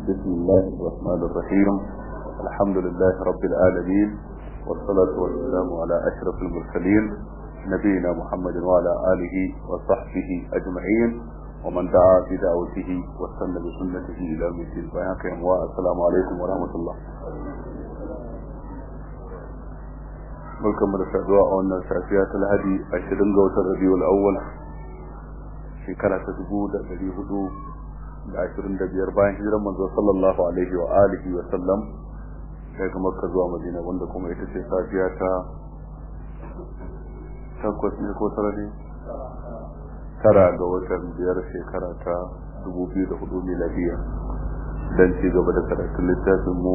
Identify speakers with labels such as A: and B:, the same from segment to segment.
A: بسم الله الرحمن الرحيم الحمد لله رب العالمين والصلاة والسلام على أشرف المرسلين نبينا محمد وعلى آله وصحبه أجمعين ومن دعا بدعوته واستنى بسنته إلى يوم الدين السلام عليكم ورحمة الله barkan mu da saduwa a wannan safiya ta lahadi ashirin ga watan rabiul awwal shekara ta dubu da dari hudu da ashirin da biyar bayan hijiran manzo sallallahu alaihi wa alihi wa sallam daga makka zuwa madina wanda kuma ita ce safiya ta takwas ne ko tara ne tara ga watan biyar shekara ta dubu biyu da hudu miladiya dan ci gaba da karatun littafin mu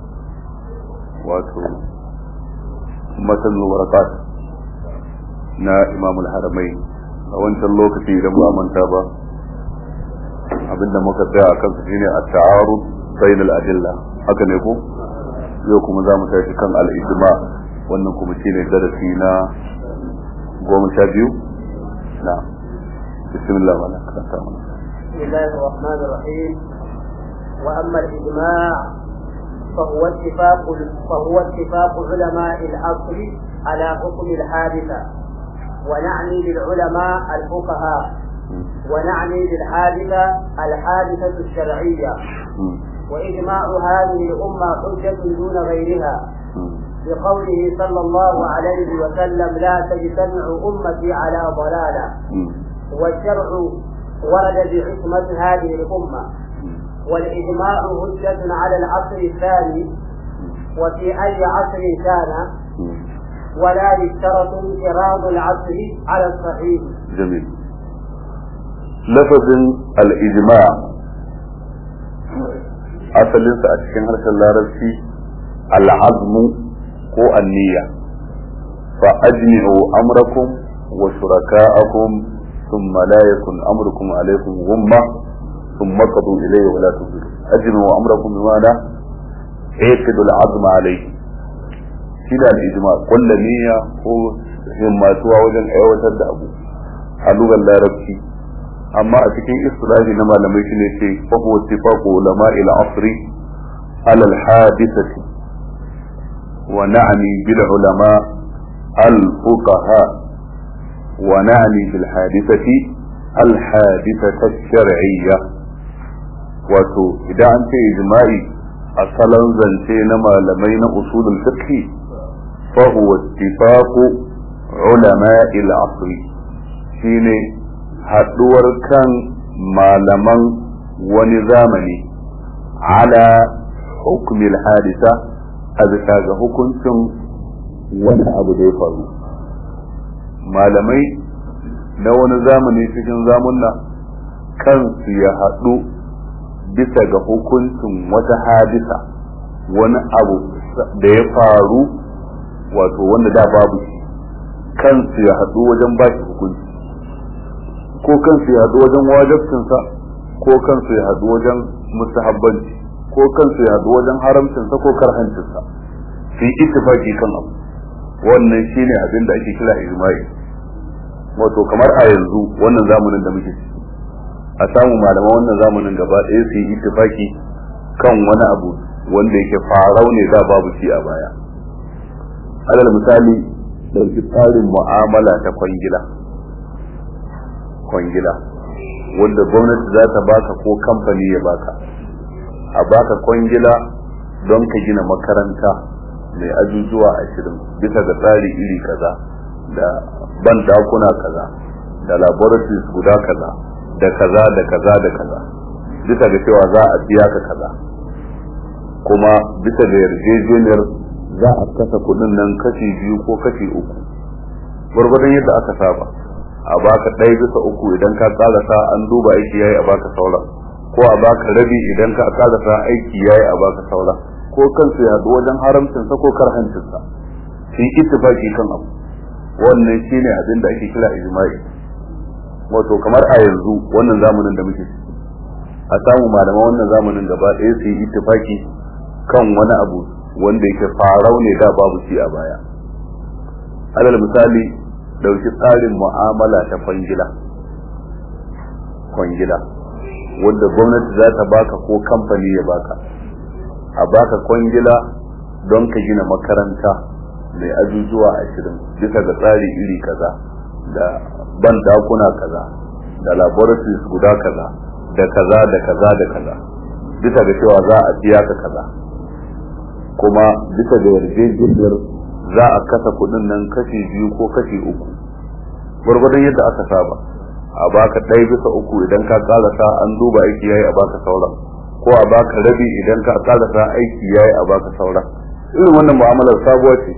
A: wato matan warakat na imam al-haramai a wancan lokaci idan ba manta ba abinda muka tsaya akan su shine at-ta'arud bain al-adilla haka ne ko yau kuma za mu tashi kan al-ijma wannan kuma shine darasi na goma sha biyu na bismillah wala karanta mana
B: بسم الله الرحمن الرحيم وأما الإجماع فهو اتفاق فهو اتفاق علماء العصر على حكم الحادثة ونعني بالعلماء الفقهاء ونعني بالحادثة الحادثة الشرعية وإجماع هذه الأمة حجة دون غيرها بقوله صلى الله عليه وسلم لا تجتمع أمتي على ضلالة والشرع ورد بعصمة هذه الأمة والإجماع هجة على العصر الثاني وفي أي عصر كان ولا يشترط انقراض العصر على الصحيح
A: جميل لفظ الإجماع asalinsa a cikin harshen larabci al'azmu ko anniya fa ajmi'u amrakum wa shuraka'akum thumma la yakun amrukum alaykum ghumma ثم قضوا إليه ولا تنظروا أجمعوا أمركم بماذا عقدوا العظم عليه شنا الإجماع كل نية هو himmatuwa wajen aiwatar da abu a lugar larabci amma a cikin istilahi na malamai shi ne ce fa huwa ittifaqu ulama ila asri ala al hadithati wa na'ni bil ulama al fuqaha wa na'ni bil hadithati al hadithata shar'iyyah wato idan an ce ijma'i a salon zance na malamai na usulul fiqh fa huwa ittifaqu ulama'i al-asr shine haduwar kan malaman wani zamani ala hukmi al-hadisa a bisa ga hukuncin wani abu da ya faru malamai na wani zamani cikin zamunna kansu ya haɗu bisa ga hukuncin wata hadisa wani abu da ya faru wato wanda da babu shi kansu ya haɗu wajen ba shi hukunci ko kansu ya haɗu wajen wajabcinsa ko kansu ya haɗu wajen mustahabbanci ko kansu ya haɗu wajen haramcinsa ko karhancinsa su yi ittifaki kan abu wannan shine abin da ake kira ijma'i wato kamar a yanzu wannan zamanin da muke ciki a samu malaman wannan zamanin gaba ɗaya su yi ittifaki kan wani abu wanda yake farau ne da babu shi a baya alal misali ɗauki tsarin mu'amala ta kwangila kwangila wanda gwamnati za ta baka ko kamfani ya baka a baka kwangila don ka gina makaranta mai ajujuwa ashirin bisa ga tsari iri kaza da ban dakuna kaza da laboratories guda kaza da kaza da kaza da kaza bisa ga cewa za a biya ka kaza kuma bisa ga yarjejeniyar za a kasa kudin nan kashi biyu ko kashi uku gwargwadon yadda aka saba a baka ɗaya bisa uku idan ka sa an duba aiki yayi a baka sauran ko a baka rabi idan ka sa aiki yayi a baka sauran ko kansu ya haɗu wajen haramcinsa ko karhancinsa su yi ittifaki kan abu wannan shine abin da ake kira ijma'i wato kamar a yanzu wannan zamanin da muke ciki a samu malaman wannan zamanin gaba ɗaya su yi ittifaki kan wani abu wanda yake farau ne da babu shi a baya alal misali dauki tsarin mu'amala ta kwangila kwangila wanda gwamnati za ta baka ko kamfani ya baka a baka kwangila don ka gina makaranta mai ajujuwa ashirin bisa ga tsari iri kaza da ban dakuna kaza da laboratories guda kaza da kaza da kaza da kaza bisa ga cewa za a biya ka kaza kuma bisa ga yarjejeniyar za a kasa kudin nan kashi biyu ko kashi uku gwargwadon yadda aka saba a baka ɗaya bisa uku idan ka karasa an duba aiki yayi a baka sauran ko a baka rabi idan ka karasa aiki yayi a baka sauran irin wannan mu'amalar sabuwa ce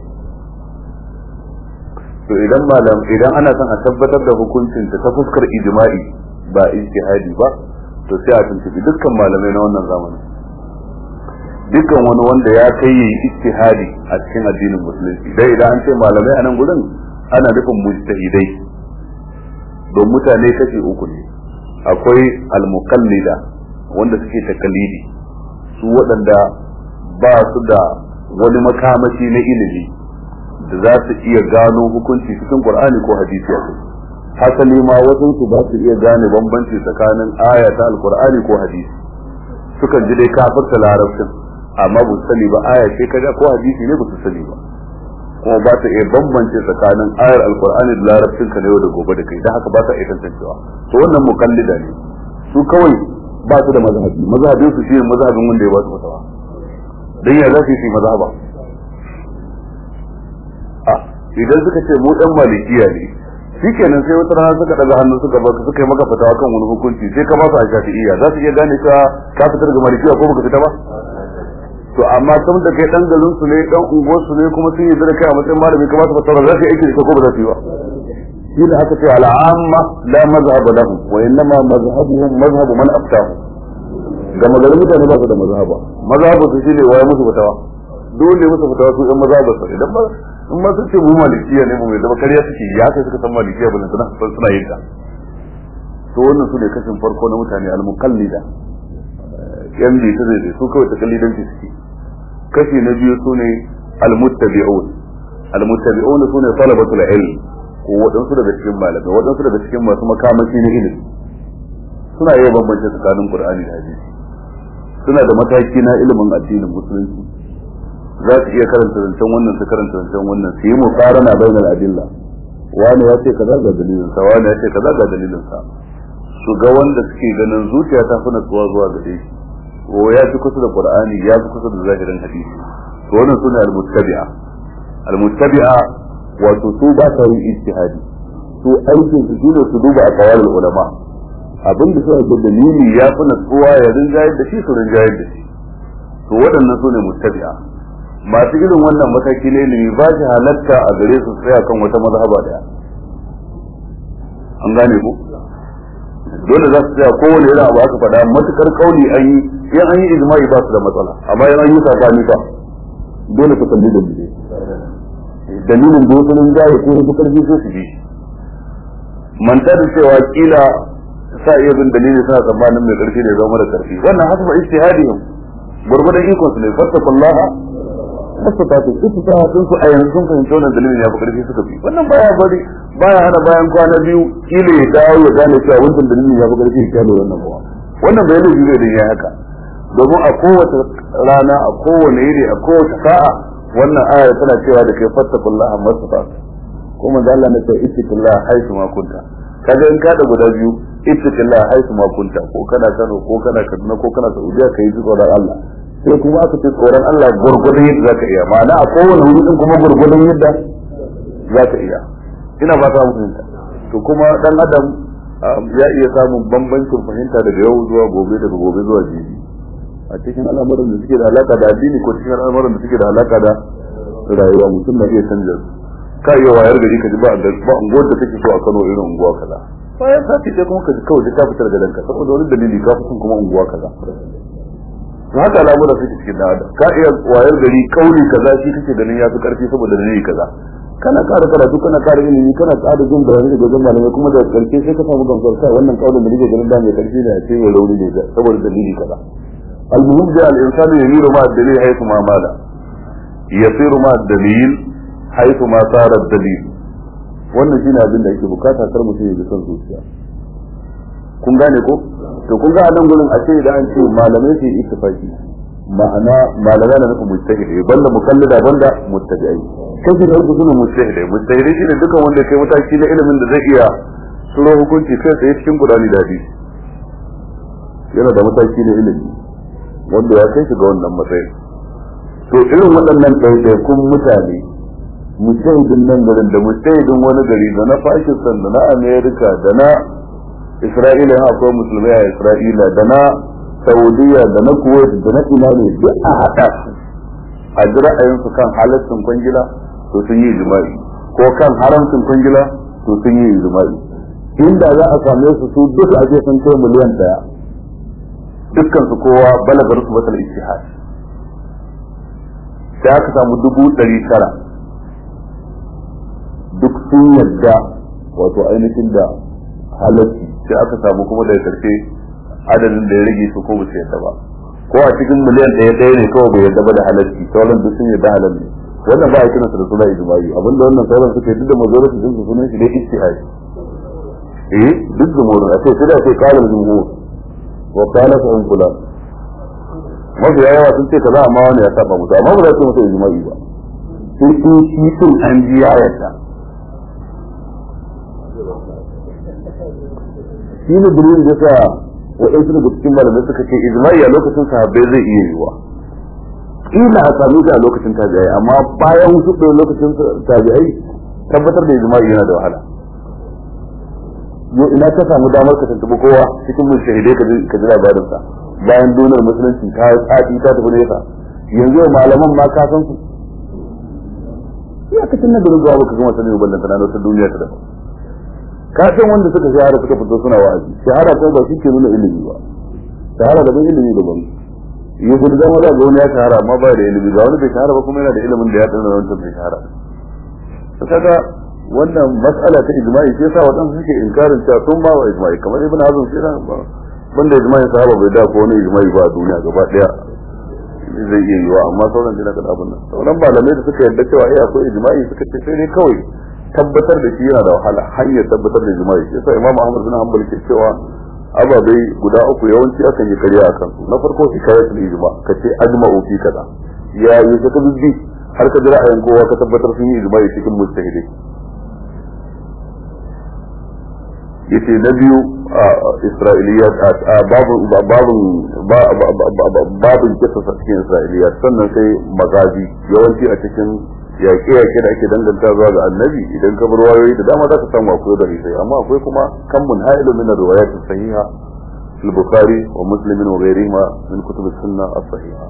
A: to idan malam idan ana son a tabbatar da hukuncin ta ta fuskar ijma'i ba ijtihadi ba to sai a tuntubi dukkan malamai na wannan zamanin dukkan wani wanda ya kai yi ijtihadi a cikin addinin musulunci dai idan an ce malamai a nan gurin ana nufin mujtahidai don mutane kashi uku ne akwai almukallida wanda suke takalidi su waɗanda ba su da wani makamashi na ilimi da za su iya gano hukunci cikin qur'ani ko hadisi a hasali ma wasu su ba su iya gane bambanci tsakanin aya ta alqur'ani ko hadisi sukan ji dai kafirta larabcin amma ba su sani ba aya ce kaza ko hadisi ne ba su sani ba kuma ba ta iya bambance tsakanin ayar alkur'ani da larabcin ka na yau da gobe da kai dan haka ba ta iya tantancewa to wannan mukallida ne su kawai ba su da mazhabi mazhabin su shine mazhabin wanda ya ba su fatawa dan ya za su yi mazhaba a idan suka ce mu dan malikiya ne shikenan sai wata rana suka daga hannu suka baka suka yi maka fatawa kan wani hukunci sai ka ba su a shafi'iyya za su iya gane ka ka fitar ga malikiya ko baka fita ba to amma tun da kai dan garin su ne dan unguwar su ne kuma sun yi da kai a matsayin malami kuma su fasara za su yi aiki da ko ba za su yi ba shi da aka ce al'amma la mazhab lahu wa innama mazhabuhum mazhabu man aftahu ga magarin mutane ba su da mazhaba mazhabu su shine waye musu fatawa dole musu fatawa su ɗan mazhaba su idan ba in ma sun ce mu malikiya ne mu mai zama kariya suke ya kai suka san malikiya ba suna suna yin ta to wannan su ne kashin farko na mutane al-muqallida yan bi ta zai su kawai takallidanci suke kashi na biyu sune almuttabi'un almuttabi'un sune talabatul ilm ko wadansu daga cikin malamai wadansu daga cikin masu makamashi na ilimi suna iya bambance tsakanin qur'ani da hadisi suna da mataki na ilimin addinin musulunci za su iya karanta zancen wannan su karanta zancen wannan su yi muqarana bainal adilla wani ya ce kaza ga dalilin sa wani ya ce kaza ga dalilin sa su ga wanda suke ganin zuciya ta fi natsuwa zuwa gare shi ko ya fi kusa da qur'ani ya fi kusa da zahirin hadisi to wannan sune al-muttabi'a al-muttabi'a wato su ba sa yin ijtihadi su aikin su shine su duba a kawal ulama abin da suka da dalili ya fi natsuwa ya rinjayar da shi su rinjayar da shi to waɗannan sune muttabi'a masu irin wannan mataki ne ilimi ba shi halatta a gare su tsaya kan wata mazhaba daya an gane ku dole za su tsaya kowane irin abu aka faɗa matukar kauli an yi in an yi ijma'i ba su da matsala amma in an yi sabani ba dole su kalli da biye dalilin da wasu nan jaye ko su karfi so su bi manta da cewa kila sa iya bin dalili suna tsammanin mai karfi da zama da karfi wannan hasba ijtihadihim gurgudan ikon su ne fattakullaha mastatatu istitatun su a yanzu sun fahimci wannan dalilin ya fi karfi suka bi wannan baya bari baya hana bayan kwana biyu kila ya dawo ya gane cewa wannan dalilin ya fi karfi ya gane wannan ba wannan bai laifi zai da ya haka domin a kowace rana a kowane yiri a kowace sa'a wannan aya tana cewa da kai fattakullaha mastatatu ko manzo Allah ne sai ittaqillaha haythu ma kunta kaga in ka da guda biyu ittaqillaha haythu ma kunta ko kana Kano ko kana Kaduna ko kana Saudiya kai ji tsoron Allah sai kuma aka ce tsoron Allah gurgurdan yadda zaka iya ma'ana a kowane wuri din kuma gurgurdan yadda zaka iya ina ba ta mutunta to kuma dan adam ya iya samun bambancin fahimta daga yau zuwa gobe daga gobe zuwa jibi a cikin al'amuran da suke da alaka da addini ko cikin al'amuran da suke da alaka da rayuwa mutum na iya canza su ka iya wayar gari ka ji ba ba unguwar da kake so a Kano irin unguwa kaza bayan sati sai kuma ka ji kawai ka fitar da danka saboda wani dalili ka fi son kuma unguwa kaza to haka al'amura suke cikin da adam ka iya wayar gari kauli kaza shi kake ganin ya fi karfi saboda dalili kaza kana ƙara karatu kana ƙara ilimi kana ƙara jin bayani daga wajen malamai kuma da karshe sai ka samu gamsar kai wannan kaulin da nake ganin da mai karfi da ce mai rauni ne saboda dalili kaza al-muhim da al-insanu yamiru ma ad-dalil haythu ma mala yasiru ma ad-dalil haythu ma sara ad-dalil wannan shine abin da yake bukata kar mutum ya ji son zuciya kun gane ko to kun ga a nan gurin a ce idan an ce malamai su yi ittifaqi ma'ana malamai na nufin mujtahidai banda mukallida banda muttabi'ai kashi da uku sune mujtahidai mujtahidai shine dukan wanda kai mataki na ilimin da zai iya suro hukunci kai tsaye cikin gudani da hadisi yana da mataki na ilimi wanda ya kai shi ga wannan matsayin to irin waɗannan ɗaiɗaikun mutane mujtahidin nan garin da mujtahidin wani gari da na Pakistan da na America da na Isra'ila yana akwai musulmai a Isra'ila da na Saudiya da na Kuwait da na ina ne duk a haɗa su a ji ra'ayinsu kan halaccin kwangila to sun yi jima'i ko kan haramcin kwangila to sun yi jima'i inda za a same su su duk a sun kai miliyan daya dukkan su kowa balagar su batal ijtihad sai aka samu dubu ɗari tara duk sun yadda wato ainihin da halacci sai aka samu kuma daga karshe adadin da ya rage su ko ba su yadda ba ko a cikin miliyan ɗaya ɗaya ne kawai bai yadda ba da halarci sauran duk sun yadda halal ne wannan ba a kiransa da suna ijma'i abinda wannan sauran suka yi duk da mazorati din su sunan shi dai ijtihadi eh duk jumhur a ce sai da sai qala jumhur wa qala fa in kula mafi yawa sun ce kaza amma wani ya saba musu amma ba za su musu ijma'i ba sai in shi sun an ji ya yarda shi ne dalilin da sa waɗansu daga cikin malamai suka ce ijma'i a lokacin sahabbai zai iya yiwa kila a sami shi a lokacin tabi'ai amma bayan wasu ɗaya lokacin tabi'ai tabbatar da ijma'i yana da wahala yo ina ka samu damar ka tuntuɓi kowa cikin mun shahidai ka ji labarin sa bayan duniyar musulunci ta yi tsati ta tafi nesa yanzu malaman ma ka san su ya ka tunna da rubuwa baka gama sanin ballanta na wata duniya ta daban ka san wanda suka shahara suka fito suna wa'azi shahara ko ba shi ke nuna ilimi ba shahara da ban ilimi da ban ya gudu zama da ga wani ya shahara amma ba da ilimi ga wani bai shahara ba kuma yana da ilimin da ya tsara wancan bai shahara to kaga wannan mas'ala ta ijma'i sai sa wadansu suke inkarin cewa sun ba wa ijma'i kamar ibn hazm sai na ba banda ijma'i sahaba bai da ko wani ijma'i ba a duniya gaba daya zai iya yiwa amma sauran dina kada abun nan sauran malamai da suka yarda cewa eh akwai ijma'i suka ce sai dai kawai tabbatar da shi yana da wahala hanyar tabbatar da ijma'i sai sa imam ahmad bin hanbal ke cewa ababai guda uku yawanci akan yi karya a kansu na farko hikayatul ijma ka ce ajma'u fi kaza ya yi ka ka bibbi har ka ji ra'ayin kowa ka tabbatar sun yi ijma'i cikin mujtahidai yace na biyu isra'iliyat babu babu babin kisa cikin isra'iliyat sannan sai magazi yawanci a cikin yaƙe-yaƙe da ake danganta zuwa ga annabi idan ka bar wayoyi da dama za ka samu akwai da risai amma akwai kuma kan mun ha'ilu min riwayat sahiha fil bukhari wa muslim wa ghayrihima min kutub sunna as-sahiha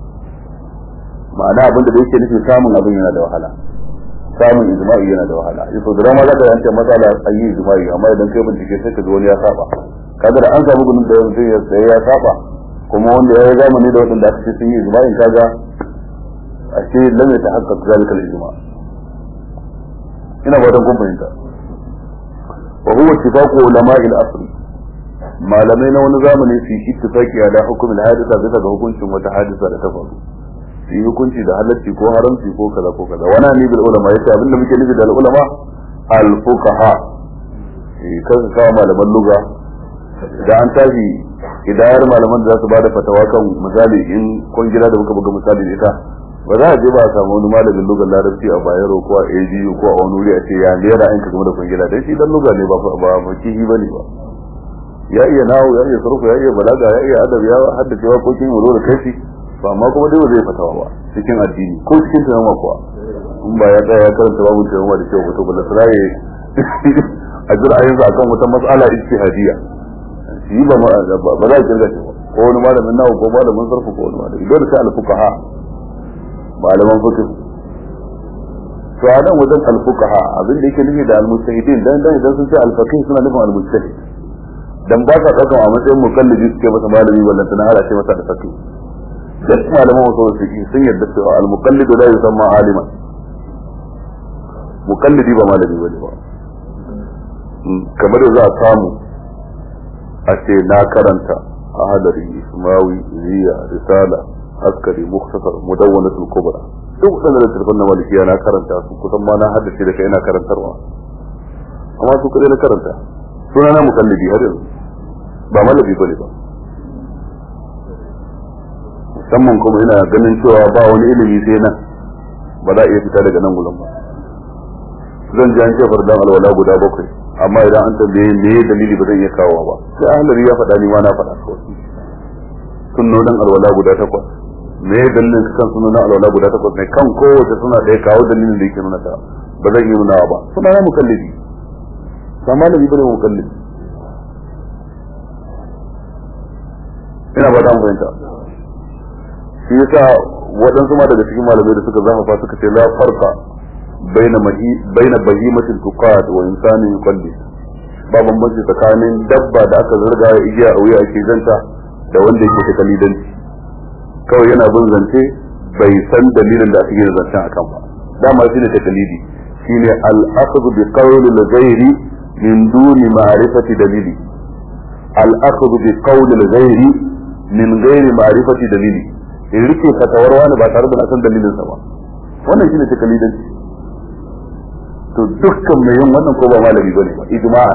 A: ma'ana abin da yake nufi samun abin yana da wahala samun ijma'i yana da wahala yaso da dama za ka yanke matsala an yi ijma'i amma idan kai bincike sai ka ji wani ya saba kaga da an samu gudun da yanzu ya tsaye ya saba kuma wanda ya yi zamani da wadanda aka ce sun yi ijma'in kaga ashe lam ya tahaqqaq zalika al-ijma' ina ba dan kun fahimta wa huwa ittifaqu ulama'i al-asr malamai na wani zamani su yi ittifaqi ala hukumin hadisa bisa ga hukuncin wata hadisa da ta faru su yi hukunci da halarci ko haramci ko kaza ko kaza wani ne bil ulama yace abin da muke nufi da ulama al fuqaha eh kan ka malaman luga da an tashi idayar malaman da za su bada fatawa kan misali in kungila da muka buga misali da ita ba za a je ba a samu wani malamin lugar larabci a bayero ko a AGU ko a wani wuri a ce ya ne ra'ayinka game da kungila dan shi dan luga ne ba ba fakihi bane ba ya iya nawo ya iya sarfu ya iya balaga ya iya adab ya haddace waƙoƙin wuro da kashi ba amma kuma dai ba zai fatawa ba cikin addini ko cikin tunama kuwa in ba ya tsaya ya karanta babu tunama da kyau to bala saraye a jira ayin sa akan wata mas'ala ijtihadiyya shi ba ba za a kirga shi ba ko wani malamin nawo ko malamin sarfu ko wani malami dole sai al-fuqaha malaman fiqh to a nan wajen al-fuqaha abin da yake nufi da al-mujtahidin dan dan idan sun ce al-faqih suna nufin al-mujtahid dan ba ka dauka a matsayin mukallidi suke masa malami wallan tana hala ce masa da faqih duk malaman wasu wasu sun yarda cewa al-muqallidu la yusamma aliman muqallidi ba malami bane ba kamar da za a samu a ce na karanta ahadari ismawi ziya risala askari muktasar mudawwanatul kubra duk wadannan littattafan na malikiya na karanta su kusan ma na haddace da kai ina karantarwa amma su kadai na karanta suna na muqallidi har yanzu ba malami bane ba musamman kuma ina ganin cewa ba wani ilimi sai nan ba za a iya fita daga nan gudan ba zan ji an ce fardan alwala guda bakwai amma idan an tambaye me dalili ba zan iya kawo ba sai ahlari ya faɗa ni ma na faɗa kawai sunnonin alwala guda takwas me dalilin kan sunnonin alwala guda takwas ne kan kowace suna da ya kawo dalilin da yake nuna ta ba zan yi nuna ba suna ya mukallidi ba malami bane mukallidi ina ba ta fahimta shi yasa waɗansu ma daga cikin malamai da suka zafafa suka ce la farqa baina mahi baina bahimatin tuqad wa insani yuqalli ba bambanci tsakanin dabba da aka zarga ya igiya a wuya ake zanta da wanda yake ta kalidanci kawai yana bin zance bai san dalilin da ake yin zancen akan ba dama shine ta kalidi shine al-akhdhu bi qawli al-ghairi min duni ma'rifati dalili al-akhdhu bi qawli al-ghairi min ghairi ma'rifati dalili in rike fatawar wani ba tare da na san dalilin sa ba wannan shine ta kalidanci to dukkan mai yin wannan ko ba malami bane ba ijma'an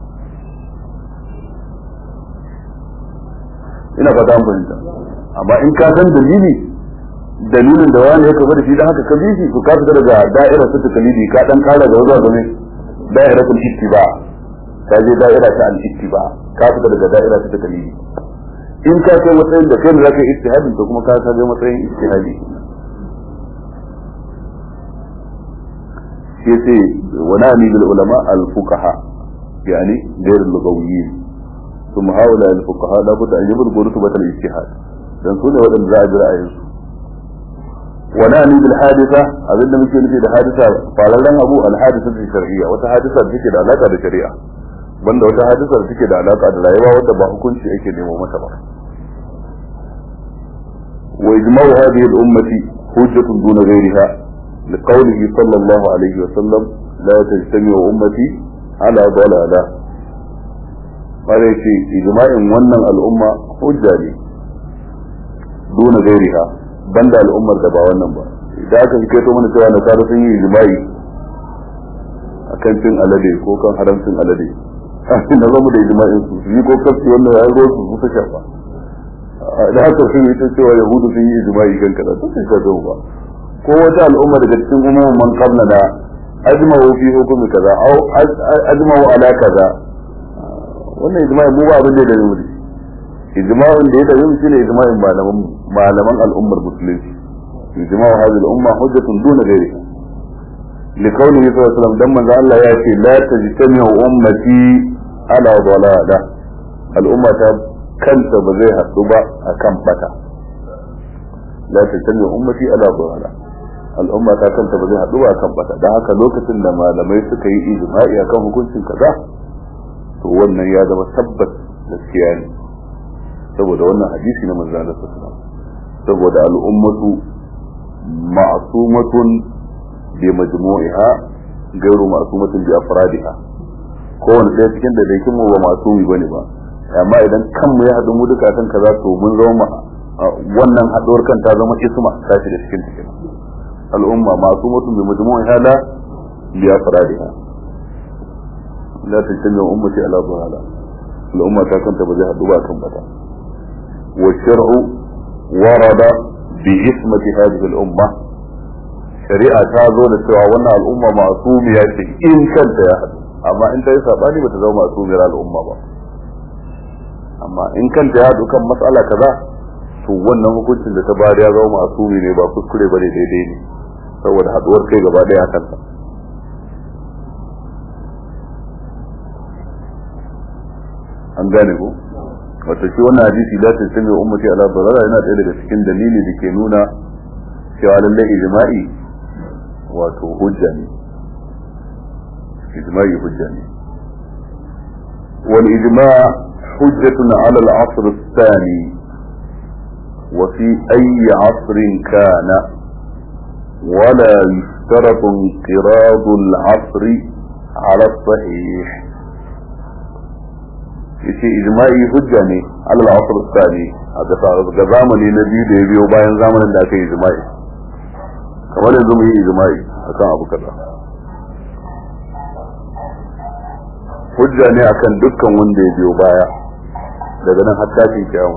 A: ina fata an fahimta amma in ka san dalili dalilin da wani ya kafa da shi dan haka ka bi shi to ka fita daga da'irar ta kalidi ka dan kara da zuwa game da'iratul ittiba ka je da'ira ta al-ittiba ka fita daga da'ira ta kalidi in ka kai matsayin da kai ne zaka yi ijtihadin to kuma ka kai matsayin ijtihadi yace wa na'ni bil ulama al-fuqaha yani ghayr al-lughawiyyin ثم هؤلاء الفقهاء لا بد أن يبلغوا رتبة الاجتهاد dan su ne waɗanda za a ji ra'ayinsu wa na'ni bil hadisa abin da muke nufi da hadisa fararen abu al hadisa ta shar'iyya wata hadisa da take da alaka da shari'a banda wata hadisa da take da alaka da rayuwa wanda ba hukunci ake nemo mata ba wa ijma'u hadhihi al ummati hujjatun duna ghayriha لقوله صلى الله عليه وسلم لا تجتمع أمتي على ضلالة قال في إجماع ونن الأمة حجة لي duna gairiha banda al'ummar da ba wannan ba idan aka fi kaito mana cewa nasara sun yi ijma'i akan cin alade ko kan haramcin alade na zama da ijma'in su yi ko kafci wannan ya ruwa su su ta shafa da haka sun yi ta cewa yahudu sun yi ijma'i kan kaza to sai ka zo ba ko wata al'umma daga cikin umumin man qabla da ajma'u fi hukumi kaza au ajma'u ala kaza wannan ijma'i mu ba abin da ya da mu ijma'in da ya da yin shine ijma'in malaman malaman al'ummar musulunci ijma'u hadhihi al-umma hujjatun duna ghairiha لقوله صلى الله عليه وسلم دم الله ياتي لا تجتمع امتي على ضلاله الامه كانت بزي حدوبا akan bata لا تجتمع امتي على ضلاله al'umma ta kanta ba zai haɗu ba kan bata don haka lokacin da malamai suka yi ijma'i akan hukuncin kaza to wannan ya zama tabbas gaskiya ne saboda wannan hadisi na manzo Allah sallallahu saboda al'ummatu ma'sumatun bi majmu'iha gairu ma'sumatun bi afradiha kowanne ɗaya cikin da dai mu ba masumi bane ba amma idan kanmu ya haɗu mu duka kan kaza to mun zama wannan haɗuwar kan ta zama isma ta shiga cikin cikin al'umma ma'sumatun bi majmu'iha la bi afradiha la tajtami ummati ala dhalala al'umma ta kanta ba zai haɗu ba kan bata والشرع ورد بإسمة هذه الأمة شريعة تازو لسوا وانا الأمة معصومية إن كانت يا حد أما إنت يسابني بتزو معصومية الأمة با أما إن كانت يا حد كم مسألة كذا to wannan hukuncin da ta bari ya zama masumi ne ba kuskure bane daidai ne saboda haduwar kai gaba daya kansa an gane ko wato shi wannan hadisi la ta sami ummati ala dalala yana ɗaya daga cikin dalili da ke nuna cewa lallai ijma'i wato hujja ne ijma'i hujja ne wal ijma' hujjatun ala al-asr ath-thani wa fi ayyi 'asrin kana ولا يشترط انقراض العصر على الصحيح yace ijma'i hujja ne alal asr tsani a ga zamani na biyu da ya biyo bayan zamanin da aka yi ijma'i kamar yanzu mu yi ijma'i akan abu kaza hujja ne akan dukkan wanda ya biyo baya daga nan har tashin kiyama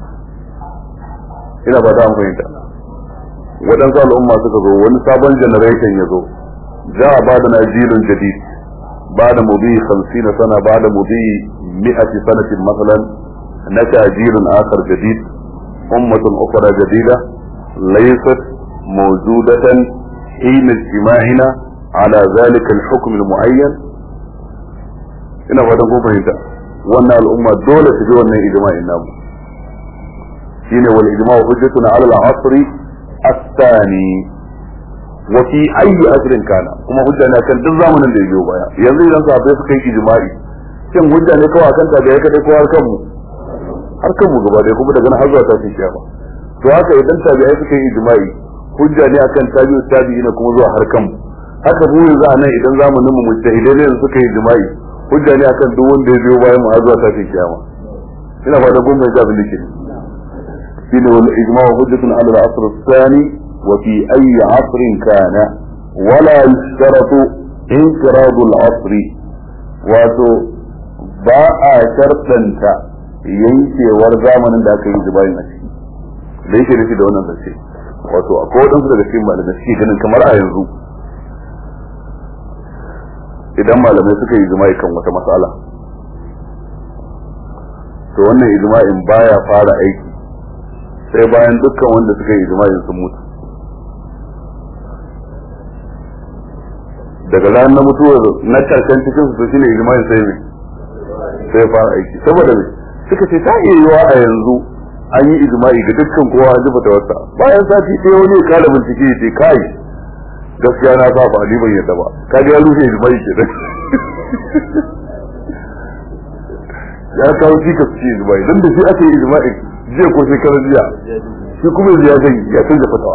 A: ina ba ta fahimta waɗansu al'umma suka zo wani sabon generation ya zo za a ba da najilun jadid ba da mubi 50 sana ba da mubi 100 sanatin masalan naka jilun akhar jadid ummatun ukhra jadida laysat mawjudatan حين اجتماعنا على ذلك الحكم المعين ina fatan kun fahimta wannan al'umma dole su ji wannan ijma'in namu shine wal ijma'u hujjatuna ala al-asr الثاني وفي اي اجر كان kuma hujja ne kan duk zamanin da ya biyo baya yanzu idan sahabbai suka yi ijma'i shin hujja ne kawai akan tabi'ai kadai ko har kanmu har kanmu gaba ɗaya kuma daga nan har zuwa tashin kiyama to haka idan tabi'ai suka yi ijma'i hujja ne akan tabi'u tabi'ina kuma zuwa har kanmu haka mu yanzu a nan idan zamanin mu mujtahidai ne suka yi ijma'i hujja ne akan duk wanda ya biyo bayan mu har zuwa tashin kiyama ina fata kun mai abin da ke shine wal ijma'u hujjatun ala al-asr ath-thani wa fi ayyi 'asrin kana wala yushtaratu inqirad al-'asr wato ba a shartanta yankewar zamanin da aka yi ijma'in a ciki da yake nufi da wannan zance wato akwai wadansu daga cikin malamai suke ganin kamar a yanzu idan malamai suka yi jima'i kan wata matsala to wannan ijma'in baya fara aiki sai bayan dukkan wanda suka yi ijma'in sun mutu daga ranar na mutuwar na karshen cikin su shine ijma'in sai ne sai fara aiki saboda me suka ce ta iya yiwa a yanzu an yi ijma'i ga dukkan kowa an zuba wata bayan sati sai wani ya kala bincike ya ce kai gaskiya na sa ba ni ban yadda ba kaga ya rushe ijma'i kenan ya kawo shi ka ci ijma'i dan da shi aka yi ijma'i jiya ko shekarar jiya shi kuma ya zai ya canza fatawa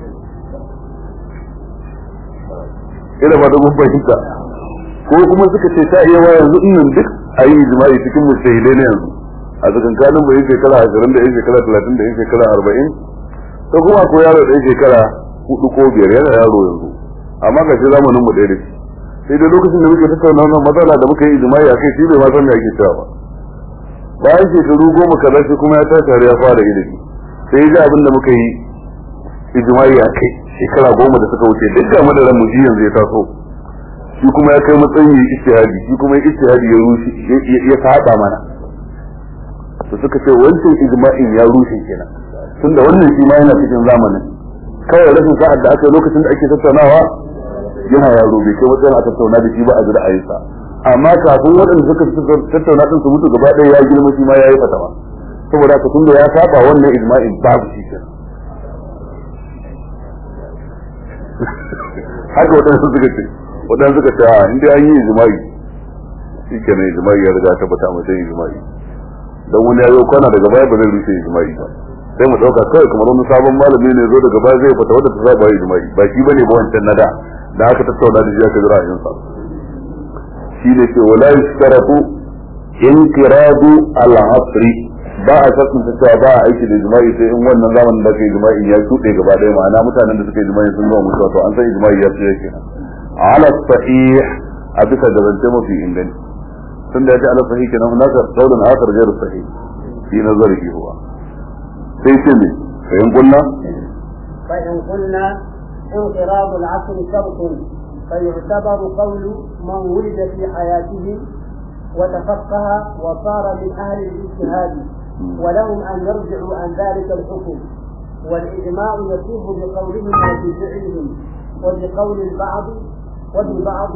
A: ina ba da mun fahimta ko kuma suka ce ta iya yanzu in nan duk a yi ijma'i cikin mujtahidai ne yanzu a tsakankanin bai shekara ashirin da yan shekara talatin da yan shekara arba'in ko kuma ko yaro da shekara hudu ko biyar yana yaro yanzu amma ga shi zamanin mu ɗaya da shi sai dai lokacin da muke tattauna wannan matsala da muka yi ijma'i akai shi bai ma san me ake cewa ba bayan shekaru goma kaza shi kuma ya tashi ya fara ilimi sai ya ji abin da muka yi ijma'i akai shekara goma da suka wuce duk ga madaran mu ji yanzu ya taso shi kuma ya kai matsayin yi ijtihadi shi kuma ya ijtihadi ya rushe ya saba mana to suka ce wancan ijma'in ya rushe kenan tunda wannan shi ma yana cikin zamanin kawai rashin sa'ad da aka lokacin da ake tattaunawa yana yaro bai kai wajen a tattauna da shi ba a ji ra'ayinsa amma kafin waɗanda suka tattauna din su mutu gaba ɗaya ya girma shi ma ya yi fatawa saboda haka tunda ya saba wannan ijma'in babu shi kenan haka waɗansu suka ce waɗansu suka ce a inda an yi ijma'i shi kenan ijma'i ya riga tabbata mutum ijma'i dan wani ya yi kwana daga baya ba zai rushe ijma'i ba sai mu dauka kawai kamar wani sabon malami ne zo daga baya zai fata wadda ta saba yi jima'i ba shi bane ba wancan nada da aka tattauna da shi aka jira yin sa shi ne ce wala yustaratu inqiradu al-asri ba a sassun ta cewa ba a aiki da jima'i sai in wannan zamanin da kai jima'i ya shuɗe gaba ɗaya ma'ana mutanen da suka yi jima'i sun zama mutuwa to an san jima'i ya tsaye kenan ala sahih a bisa da zance mafi inganci tun da ya ce ala sahih kenan nasa qaulun akhar ghairu sahih fi nazarihi huwa sai ce ne fahim kunna
B: فإن قلنا انقراض العصر شرط فيعتبر قول من ولد في حياته وتفقه وصار من أهل الاجتهاد ولهم أن يرجعوا عن ذلك الحكم والإجماع يصيب بقولهم وبفعلهم وبقول البعض وببعض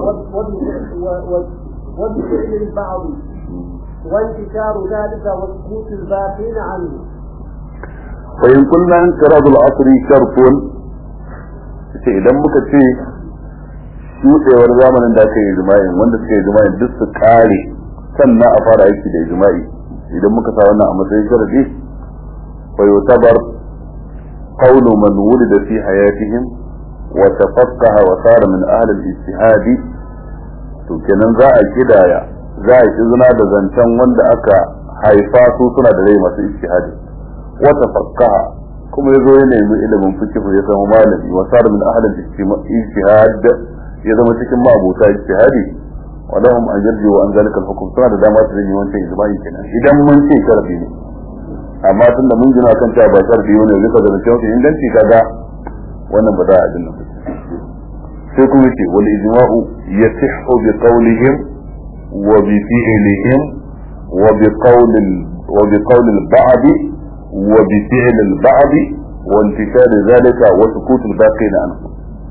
B: وبفعل البعض وانتشار ذلك وسكوت الباقين عنه
A: فإن قلنا انقراض العصر شرط ce idan muka ce shuɗewar zamanin da aka yi jima'in wanda suka yi jima'in duk su kare sannan a fara aiki da jima'i idan muka sa wannan a matsayin sharadi fa yutabar qawlu man wulida fi hayatihim wa tafaqqaha wa sara min ahli al-ijtihad to kenan za a kidaya za a izina da zancen wanda aka haifa su suna da rai masu ijtihadi wa tafaqqaha kuma yazo ya nemi ilimin fiqh ya zama malami wa sar min ahli ijtihad ya zama cikin ma'abuta ijtihadi wa lahum an yarji wa an zalika al-hukm suna da dama su yi wancan ijma'i kenan idan mun ce sharafi ne amma tunda mun gina kan cewa ba sharafi ne zai ka zama cewa inganci kaga wannan ba za a dinga sai kuma ce wal ijma'u yasihhu bi qawlihim wa bi fi'lihim wa bi qawli wa bi qawli al-ba'd wa bi fi'li al-ba'd wa intikar zalika wa sukut al-baqin anhu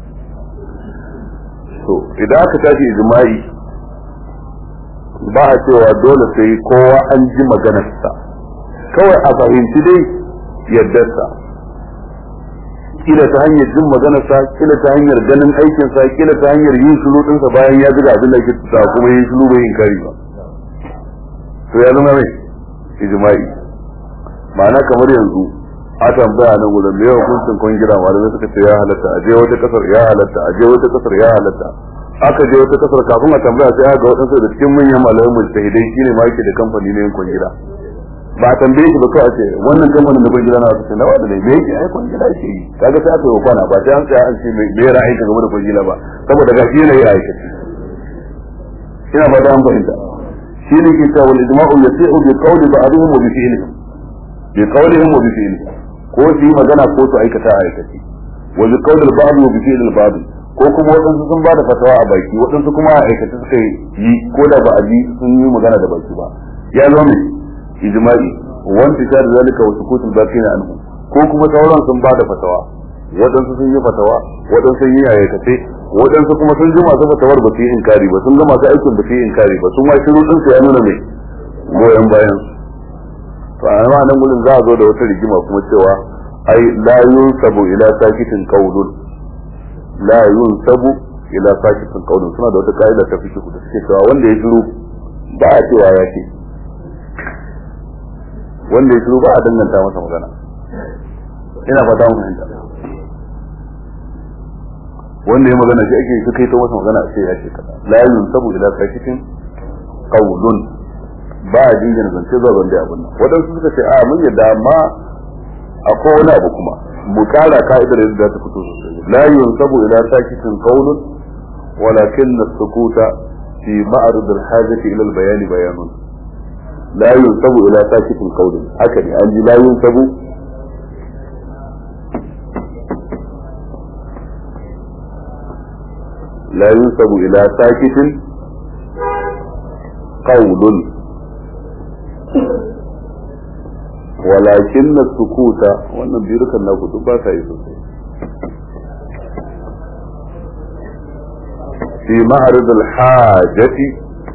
A: to idan aka tashi ijma'i ba a cewa dole sai kowa an ji maganarsa kawai a fahimci dai yaddarsa kila ta hanyar jin maganarsa kila ta hanyar ganin aikinsa kila ta hanyar yin shiru dinsa bayan ya zuga abin da ke ta kuma yin shiru bai yin kari ba to ya zama mai ijma'i ma'ana kamar yanzu a tambaya nan gudun da yawan kuncin kwangira malamai suka ce ya halatta a je wata kasar ya halatta a je wata kasar ya halatta aka je wata kasar kafin a tambaya sai aka ga waɗansu da cikin manyan malamai mujtahidai shine ma yake da kamfani na yin kwangira ba a tambaye shi ba kawai ce wannan kamfanin da kwangira na wasu na wanda ne me yake ai kwangira yake yi kaga sai aka yi kwana ba sai an tsaya an ce me ra'ayi ka game da kwangira ba saboda ga shi yanayi aikace ina ba da an fahimta shi ne ke cewa wal ijma'u yasi'u bi qawli ba'dihim wa bi fi'lihim bi qawlihim wa bi fi'lihim ko su yi magana ko su aikata a aikace wa bi qawli al-ba'd wa bi fi'li al-ba'd ko kuma waɗansu sun ba da fatawa a baki waɗansu kuma a aikace suka yi ko da ba a ji sun yi magana da baki ba ya zo ne ijma'i wanda ta da zalika wa sukutul baqina anhu ko kuma sauran sun ba da fatawa waɗansu sun yi fatawa waɗansu sun yi aikace waɗansu kuma sun ji masu fatawar ba su yi inkari ba sun ga masu aikin ba su yi inkari ba sun ma shiru din su ya nuna mai goyon bayan to a nan gurin za a zo da wata rigima kuma cewa ai la yunsabu ila sakitin qawlun la yunsabu ila sakitin qawlun suna da wata kaida ta fiqh da suke cewa wanda ya shiru ba a cewa ya ce wanda ya shiru ba a danganta masa magana ina fata mun fahimta wanda ya magana shi ake su kai ta masa magana a ce ya ce kaza la yunsabu ila sakitin qawlun ba a jingina zance zuwa wanda abin nan waɗansu suka ce a mun yadda amma akwai wani abu kuma mu kara ka'idar yadda za ta fito sosai la yunsabu ila sakitin qawlun walakin as-sukuta fi ma'rid al-hajati ila al-bayan bayanun la yunsabu ila sakitin qawlun haka ne an ji la yunsabu لا ينسب إلى ساكت قول walakin na sukuta wannan birukan na kudu ba sa yi sosai fi ma'arid al-hajati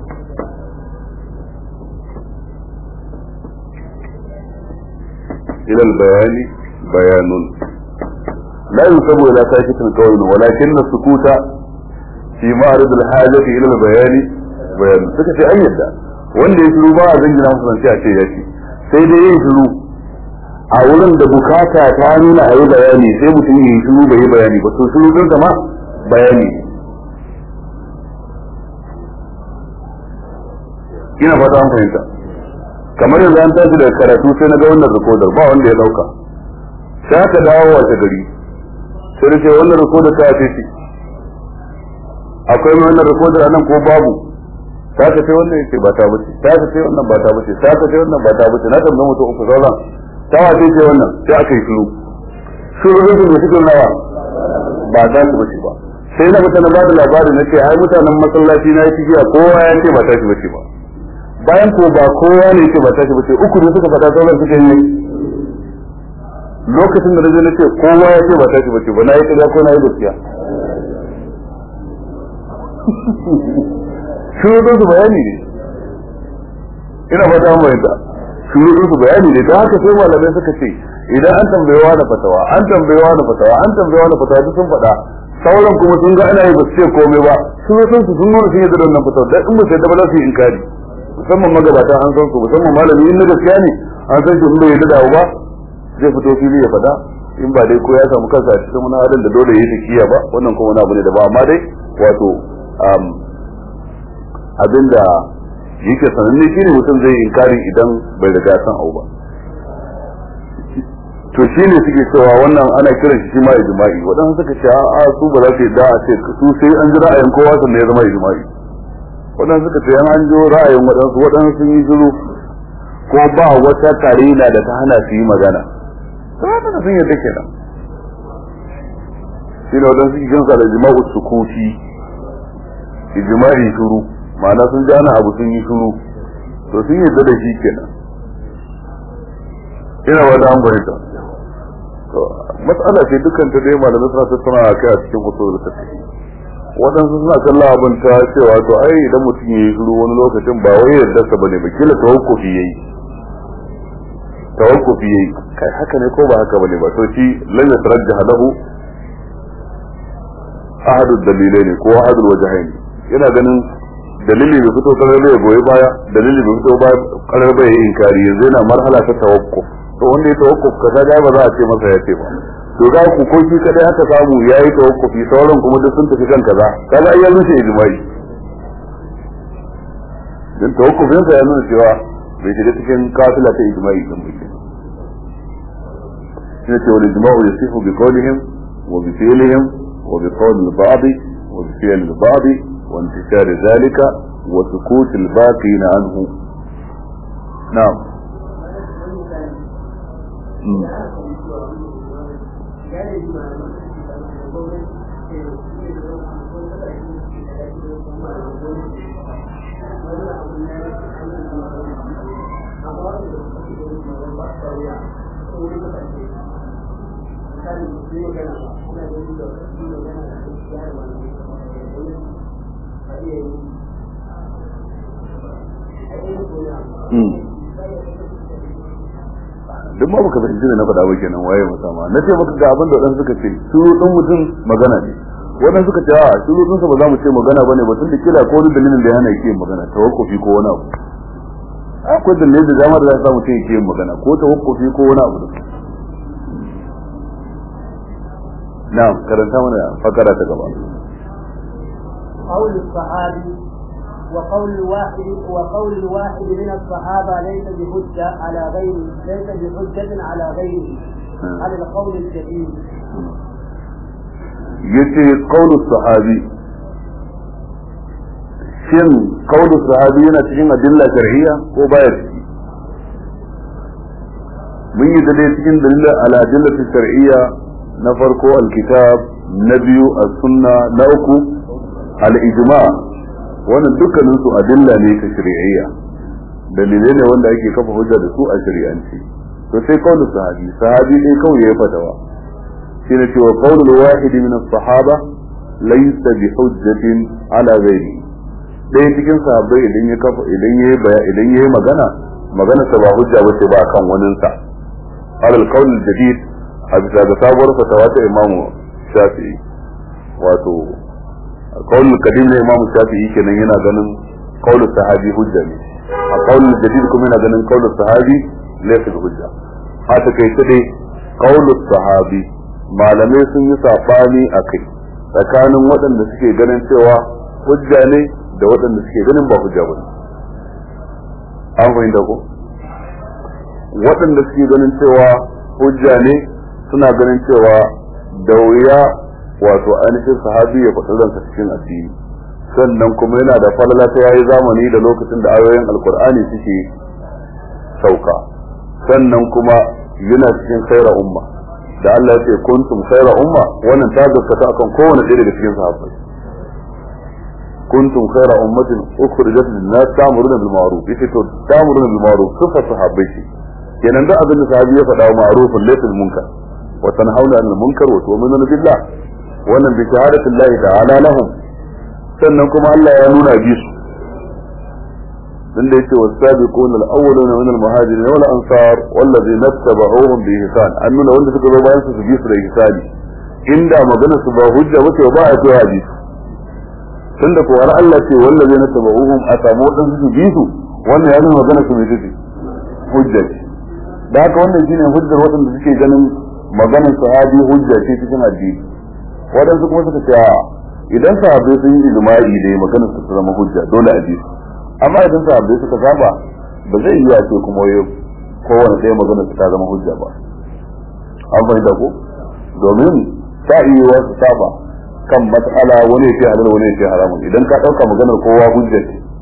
A: ila al-bayani bayanun la yusabu ila sakitin qawlun walakin na sukuta fi ma'arid al-hajati ila al-bayani bayanun suka ce an yadda wanda ya shiru ba a zangina musu zance a ce ya ce sai dai yin shiru a wurin da bukata ta nuna a yi bayani sai mutum yi shiru bai yi bayani ba to shiru din ma bayani ina fata an fahimta kamar yanzu an tashi daga karatu sai na ga wannan rikodar ba wanda ya dauka sai aka dawo wace gari sai da ce wannan rikodar ta ce ce akwai mai wannan rikodar anan ko babu ta ka ce wannan yake ba ta bace ta ka ce wannan ba ta bace ta ka ce wannan ba ta bace na tambaye mutum uku sauran ta wace ce wannan sai aka yi shiru shiru rubin da suke nawa ba za su bace ba sai na mutane ba da labarin na ce ai mutanen masallaci na yi cikiya kowa ya ce ba ta shi bace ba bayan ko ba kowa ne ce ba ta shi bace uku ne suka faɗa sauran suka yi lokacin da na je na ce kowa ya ce ba ta shi bace ba na yi ƙarya ko na yi gaskiya shurudun su bayani ne ina fata an bayyana shurudun su bayani ne ta haka sai malamai suka ce idan an tambayewa da fatawa an tambayewa da fatawa an tambayewa da fatawa duk sun faɗa sauran kuma sun ga ana yi ba su ce komai ba shurudun su sun nuna sun yi da wannan fatawa dan in ba sai da ba za su yi inkari musamman magabata an san su musamman malami in na gaskiya ne an san shi in bai yarda da ba zai fito fili ya faɗa in ba dai ko ya samu kansa a cikin wani halin da dole ya yi takiya ba wannan kuma wani abu ne da ba amma dai wato abinda yake sananne shi ne mutum zai inkari idan bai riga san abu ba to shi ne suke cewa wannan ana kiran shi ma ijma'i waɗansu suka ce a su ba za su yadda a ce su sai an ji ra'ayin kowa sannan ya zama ijma'i waɗansu suka ce an jo ra'ayin waɗansu waɗansu sun yi shiru ko ba wata karina da ta hana su yi magana to haka sun yadda kenan shi ne waɗansu ke jinsa da jima'u sukuti ijma'i shiru ma'ana sun ji ana abu sun yi shiru to sun yadda da shi kenan ina wata an fahimta to mas'ala ce dukkan ta dai malamai suna tattauna a kai a cikin usul da waɗansu suna kallon abin ta cewa to ai idan mutum ya yi shiru wani lokacin ba wai yarda sa bane ba kila tawakkufi yayi tawakkufi yayi kai haka ne ko ba haka bane ba to shi lan yatarajjah lahu ahadu dalilai ne ko ahadu wajhain yana ganin dalili bai fito karar bai goyi baya dalili bai fito karar bai inkari yanzu yana marhala ta tawakkuf to wanda ya tawakkuf kaza ga ba za a ce masa ya ce ba to za ku ko shi kadai aka samu yayi tawakkufi sauran kuma duk sun tafi kan kaza kaga ai ya rushe ijma'i dan tawakkufin sa ya nuna cewa bai shiga cikin kafila ta ijma'i din ba shi ne wal ijma'u yasifu bi qawlihim wa bi fi'lihim wa bi qawl al-ba'd wa bi fi'l al-ba'd wa intishar dhalika wa sukut al-baqin anhu na'am duk ma baka fahimci ne na faɗa ba kenan waye musama na ce maka ga abin da wadansu suka ce shuru din mutum magana ne wadansu suka ce a shuru din sa ba za mu ce magana bane ba tunda kila ko wani dalilin da ya hana yake magana tawakkufi ko wani abu akwai dalilin da dama da za su mutum yake magana ko tawakkufi ko wani abu na'am karanta mana fakara ta gaba
B: قول الصحابي وقول الواحد وقول الواحد من الصحابة ليس بحجة على غيره ليس بحجة على غيره على القول الجديد
A: yace qaulu sahabi shin qaulu sahabi yana cikin adilla shar'iyya ko baya ciki mun yi da cikin dalilin ala adillati shar'iyya na farko alkitab na biyu as-sunna na uku al-ijma' wannan dukkanin su adilla ne ta shari'iyya dalilai ne wanda ake kafa hujja da su a shari'anci to sai kaulu sahabi sahabi dai kawai ya fadawa shine cewa qaulul wahidi min as-sahaba laysa bi hujjatin ala ghairi dai cikin sahabbai idan ya kafa idan yayi idan yayi magana magana sa ba hujja bace ba kan wanin sa alal qaul jadid a bisa ga sabuwar fatawa ta imamu shafi'i wato qaulul qadim na imamu shafi'i kenan yana ganin qaulul sahabi hujja ne a qaulul jadid kuma yana ganin qaulul sahabi laysa bi hujja a takaice dai qaulul sahabi malamai sun yi sabani a kai tsakanin waɗanda suke ganin cewa hujja ne da waɗanda suke ganin ba hujja ba an fahimta ko waɗanda suke ganin cewa hujja ne suna ganin cewa da wuya wato ainihin sahabi ya faɗi ransa cikin addini sannan kuma yana da falala ta yayi zamani da lokacin da ayoyin alkur'ani suke sauka sannan kuma yana cikin khaira umma da Allah ya ce kuntum khaira umma wannan ta gaskata akan kowane ɗaya daga cikin sahabbai kuntum khaira ummatin ukhrijat lin-nas ta'muruna bil ma'ruf yace to ta'muruna bil ma'ruf sifa sahabbai ce kenan da abin da sahabi ya faɗa ma'rufun laysa munkar wa tanhauna 'anil munkar wa tu'minuna billah wannan bi shahadati Allah ta'ala lahum sannan kuma Allah ya nuna bi su dan da yake wasabiquna al-awwaluna min al-muhajirin wal ansar wallazina tabauhum bi ihsan an nuna wanda suka zo bayan su su bi su da ihsani inda magana su ba hujja wace ba a cewa bi su tunda ko Allah ce wallazina tabauhum a samu dan su bi su wannan ya nuna magana su mai tafi hujja ce da haka wannan shine hujjar wadanda suke ganin maganar sahabi hujja ce cikin addini wadansu kuma suka ce idan sahabbai sun yi ijma'i da maganar su zama hujja dole a bi su amma idan sahabbai suka saba ba zai yi ce kuma yau kowane ɗaya maganar su ta zama hujja ba an fahimta ko domin ta iya wasu saba kan matsala wani ya ce halal wani ya ce haramun idan ka ɗauka maganar kowa hujja ce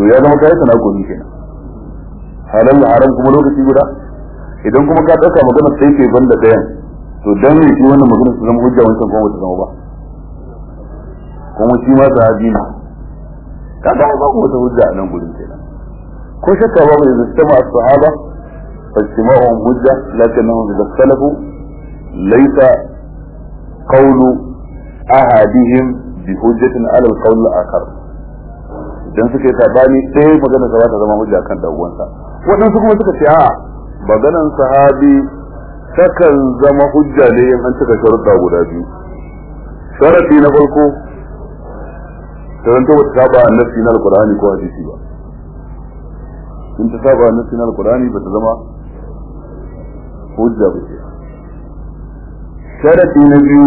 A: ya zama kai sana gobe kenan halal haram kuma lokaci guda idan kuma ka dauka magana sai ke banda dayan to dan ne shi wannan magana su zama hujja wancan kuma ta zama ba kuma shi ma sahabi ne kaga ba ku wata hujja a nan gurin kenan ko shakka ba mu da sama as-sahaba فاجتماعهم حجة لكنهم إذا اختلفوا ليس قول أحدهم بحجة على القول الآخر idan suka yi sabani ɗaya magana sa ta zama hujja kan dawwansa waɗansu kuma suka ce a maganan sahabi takan zama hujja ne in an cika sharuɗa guda biyu sharaɗi na farko karanto ba ta saba annabi na alqur'ani ko hadisi ba in ta saba annabi na alqur'ani ba ta zama hujja ba ce sharaɗi na biyu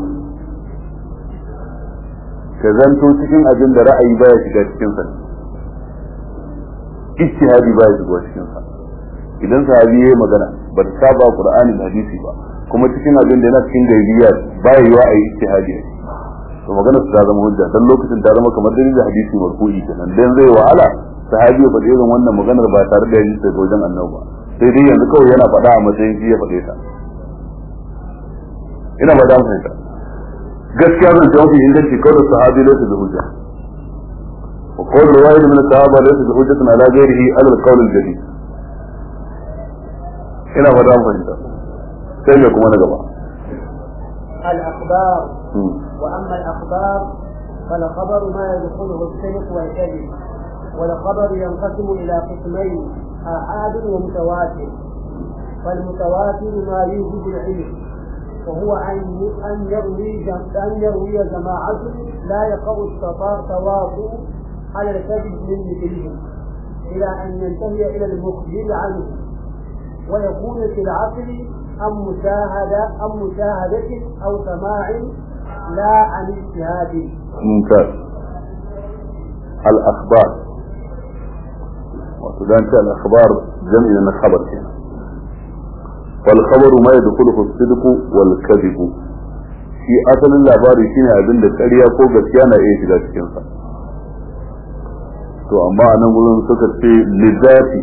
A: ka zanto cikin abin da ra'ayi baya shiga cikin sa ijtihadi baya shiga cikin sa idan sahabi yayi magana ba ta saba qur'ani da hadisi ba kuma cikin abin da yana cikin gaibiya baya yiwa a yi ijtihadi to magana su ta zama hujja dan lokacin ta zama kamar dalilin hadisi marfu'i kenan dan zai wahala sahabi ya faɗi irin wannan maganar ba tare da hadisi daga wajen annabi ba sai dai yanzu kawai yana faɗa a matsayin shi ya faɗe ta ina ba da fahimta gaskiya zan ta mafi inganci kawai sahabi laysa da hujja wa qawl riwayat min sahaba laysa da hujjatun ala ghairihi ala al-qawl al-jadid ina ba da fahimta sai me kuma na gaba
B: الأخبار وأما الأخبار فالخبر ما يدخله الصدق والكذب والخبر ينقسم إلى قسمين آحاد ومتواتر فالمتواتر ما يوجب العلم وهو أن أن يروي أن يروي جماعة لا يقع التواطؤ على الكذب من مثلهم إلى أن ينتهي إلى المخبر عنه ويكون في العقل أم مشاهدة أم مشاهدة أو سماع لا عن اجتهاد.
A: ممتاز. الأخبار وسودان الأخبار جمع من الخبر كده. والخبر ما يدخله الصدق والكذب shi asalin labari shine abin da ƙarya ko gaskiya na iya shiga cikin sa to amma a nan gurin suka ce lizati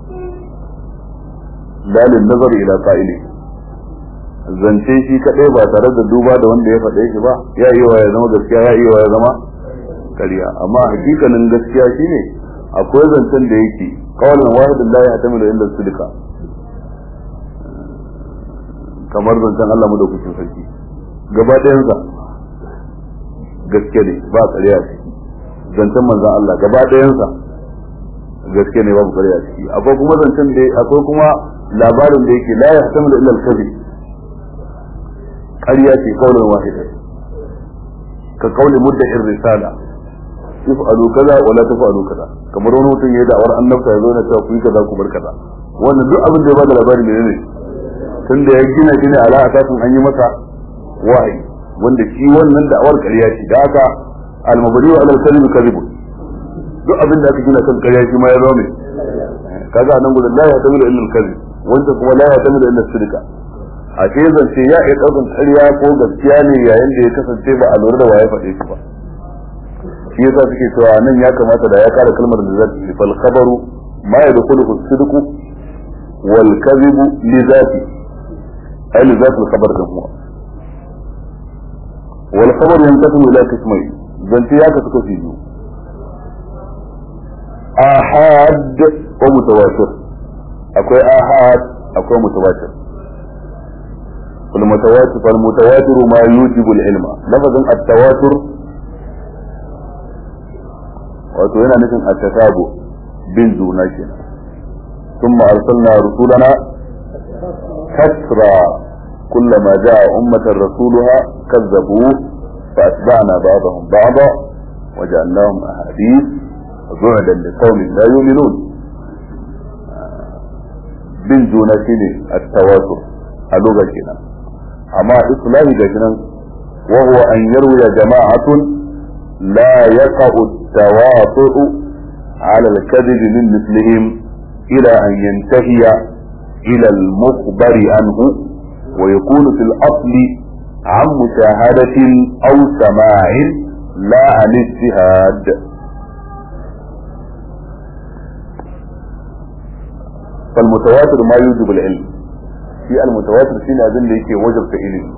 A: lalin nazar ila qa'ili zance shi kadai ba tare da duba da wanda ya faɗe shi ba ya yi wa ya zama gaskiya ya yi wa ya zama ƙarya amma hakikanin gaskiya shine akwai zancen da yake kawalin wahidin la ya tamilu illa sidika kamar zancen Allah mu da kucin sarki gaba ɗayansa gaske ne ba ƙarya a ciki zancen manzan Allah gaba ɗayansa gaske ne babu ƙarya a ciki akwai kuma zancen da akwai kuma labarin da yake la yahtamilu illa al-kadhib ƙarya ce kaulin wahida ka kauli mudda'ir risala if'alu kaza wala taf'alu kaza kamar wani mutum ya da'awar annabta ya zo na cewa ku yi kaza ku bar kaza wannan duk abin da ya bada labari ne ne tunda ya gina shi ne ala asasin an yi masa wahayi wanda shi wannan da'awar ƙarya ce da haka al-mabni wa al-kadhib kadhib duk abin da aka gina kan ƙarya shi ma ya zo ne kaga nan gudun la ya tamilu illa al-kadhib wanda kuma la ya tamilu illa sidqa a ce zance ya iya ɗaukan ƙarya ko gaskiya ne yayin da ya kasance ba a lura da waye faɗe shi ba shi yasa suke cewa nan ya kamata da ya kara kalmar da zati ce fal khabaru ma yadkhulu as-sidqu wal kadhibu li zati ay li zati al-khabar da huwa wal khabar yanqasimu ila qismayn zance ya kasu kashi biyu ahad wa mutawatir akwai ahad akwai mutawatir فالمتواتر فالمتواتر ما يوجب العلم لفظ التواتر wato yana nufin a tasabu bin juna kenan ثم أرسلنا رسولنا كثرا كلما جاء أمة رسولها كذبوه فأتبعنا بعضهم بعضا وجعلناهم أحاديث بعدا لقوم لا يؤمنون bin juna shine at-tawatur a lokacin kenan amma islahi ga nan wa huwa an yarwiya jama'atun la yaqa'u at-tawatur ala al-kadhib min mithlihim ila an yantahiya ila al-mukhbari anhu wa yakunu fil asli عن مشاهدة أو سماع لا عن اجتهاد fal mutawatir ma yujibu al-ilm shi al-mutawatir shine abin da yake wajabta ilimi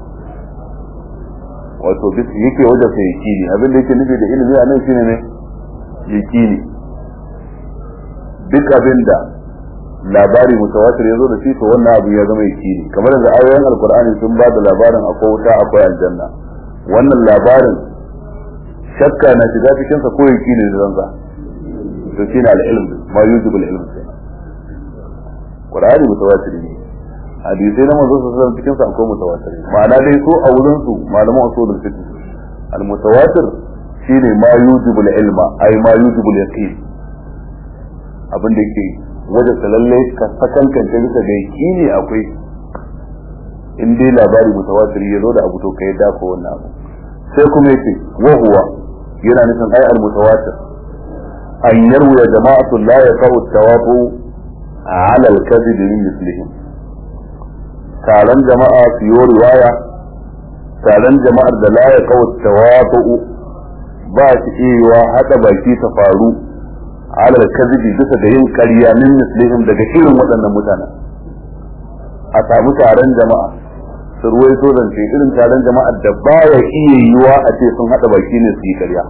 A: wato duk yake wajabta yakini abin da yake nufi da ilimi a nan shine ne yakini duk abin da labari mutawatir ya zo da shi to wannan abu ya zama yakini kamar da ayoyin alkur'ani sun ba da labarin akwai wuta akwai aljanna wannan labarin shakka na shiga cikin sa ko yakini da zanza to shine al-ilm ma yujibu al-ilm qur'ani mutawatir ne hadisai na manzo sallallahu alaihi cikin sa akwai mutawatir ma'ana dai su a wurin su malaman usulul fiqh al-mutawatir shine ma yujibu al-ilma ay ma yujibu al-yaqin abin da yake wajen lalle ka sakankance bisa da yakini akwai in dai labari mutawatir ya zo da abu to kai da ko wannan abu sai kuma yake wa huwa yana nufin ai al-mutawatir an yarwa jama'atu la yaqau tawafu ala al-kadhib min mislihim taron jama'a su yi riwaya taron jama'ar da la yaqau tawafu ba shi iya hada baki ta faru ala al-kadhib bisa ga yin ƙarya min mislihim daga irin waɗannan mutanen a samu taron jama'a su ruwaito zance irin taron jama'ar da baya iya yiwa a ce sun haɗa baki ne su yi ƙarya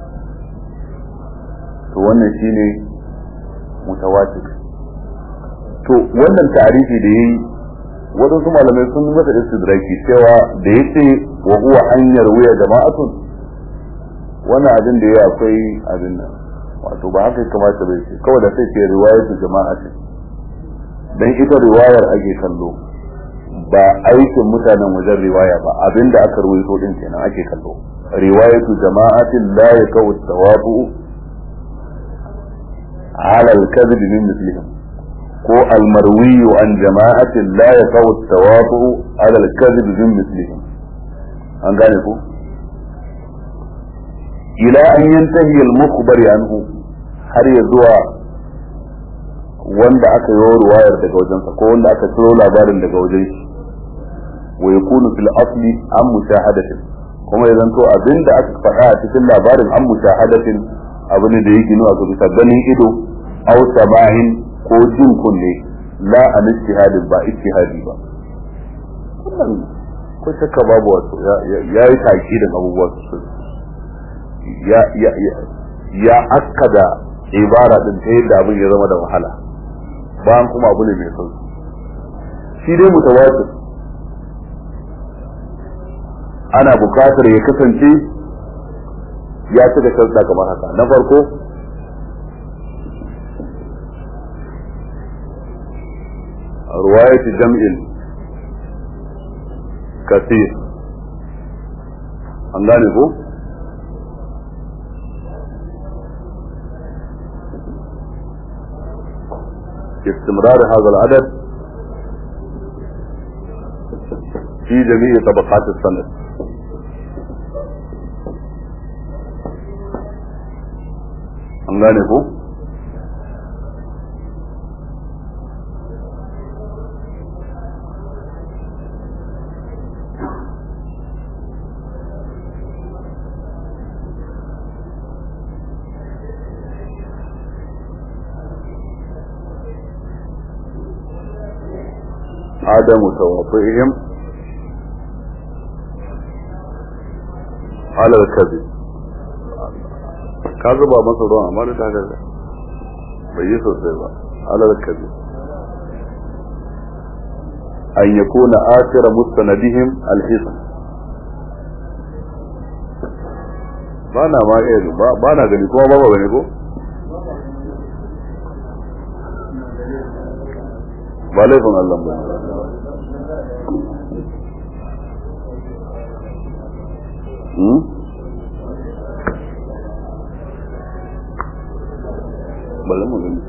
A: to wannan shine mutawatir to wannan tarihi da yayi waɗansu malamai sun yi masa istidraki cewa da ya ce wa huwa hanyar wuya jama'atun wannan abin da ya akwai abin nan wato ba haka kamata bai ce kawai da sai ce riwayatu jama'atin dan ita riwayar ake kallo ba aikin mutanen wajen riwaya ba abinda aka ruwaito din kenan ake kallo riwayatu jama'atin la yakawu tawabu ala al-kadhib min mislihim ko al-marwi an jama'atin la yakawu tawabu ala al-kadhib min mislihim an gane ko ila an yantahi al-mukhbari anhu har ya zuwa wanda aka yi ruwayar daga wajensa ko wanda aka ciro labarin daga wajen shi wa yakunu fil asli an mushahadatin kuma ya zanto abinda aka faɗa a cikin labarin an mushahadatin abu ne da yake nuna bisa ganin ido aw samahin ko jin kunne la an ijtihadin ba ijtihadi ba wannan ko shakka babu wato ya yi takidin abubuwa ya ya ya akkada ibara din ta yadda abin ya zama da wahala bayan kuma abu ne mai sauki shi dai mutawatir ana bukatar ya kasance ya cika sharta kamar haka na farko ruwayat jam'in kasir an gane ko استمرار هذا العدد في جميع طبقات السند an gane ko عدم توافقهم على الكذب ka zuba masa ruwan amma da ta bai yi sosai ba alal kazi an yakuna akhira mustanadihim alhisan ba na ma iya ba na gani kuma ba ba gani ko ba laifin Allah ba Hmm? bari mu gani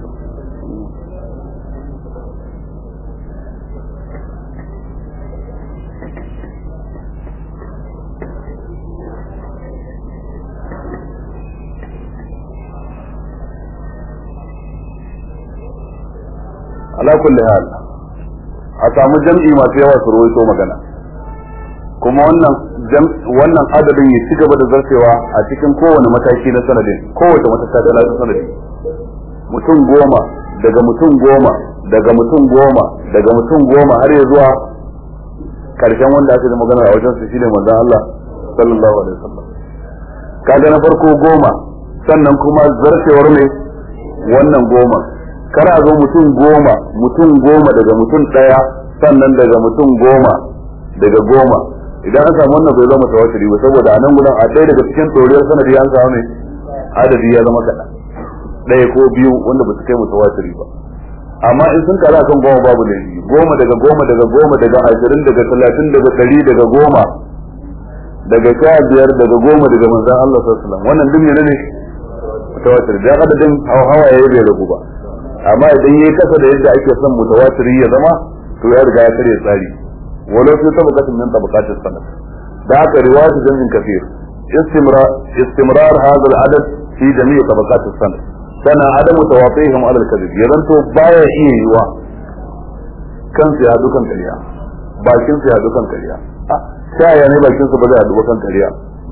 A: ala kulli hal a samu jam'i masu yawa su rawaito magana kuma wannan wannan adadin ya ci gaba da zartewa a cikin kowane mataki na sanadin kowace matakala ta sanadin mutum goma daga mutum goma daga mutum goma daga mutum goma har ya zuwa karshen wanda aka yi magana a wajen su shine manzon Allah sallallahu alaihi wasallam kaga na farko goma sannan kuma zarcewar ne wannan goma kar a zo mutum goma mutum goma daga mutum daya sannan daga mutum goma daga goma idan an samu wannan bai zama tawatiri ba saboda a nan gudan a ɗaya daga cikin doriyar sanadi an samu ne adadi ya zama kaɗan ɗaya ko biyu wanda ba su kai mutawatiri ba amma in sun kara kan goma babu laifi goma daga goma daga goma daga ashirin daga talatin daga ɗari daga goma daga sha biyar daga goma daga manzan Allah sallallahu alaihi wasallam wannan duk ne ne mutawatir da adadin hawa ya bai ragu ba amma idan yayi kasa da yadda ake son mutawatiri ya zama to ya riga ya karya tsari walau fi tabaqatin min tabaqatis sanad da haka riwayat jamin kafir istimrar istimrar hadha al-adad fi jami' tabaqatis sanad sana adamu tawafihim ala al-kadhib ya to baya iya yiwa kansu ya dukan kariya bakin su ya dukan kariya ta yaya ne bakin su ba zai haɗu kan kariya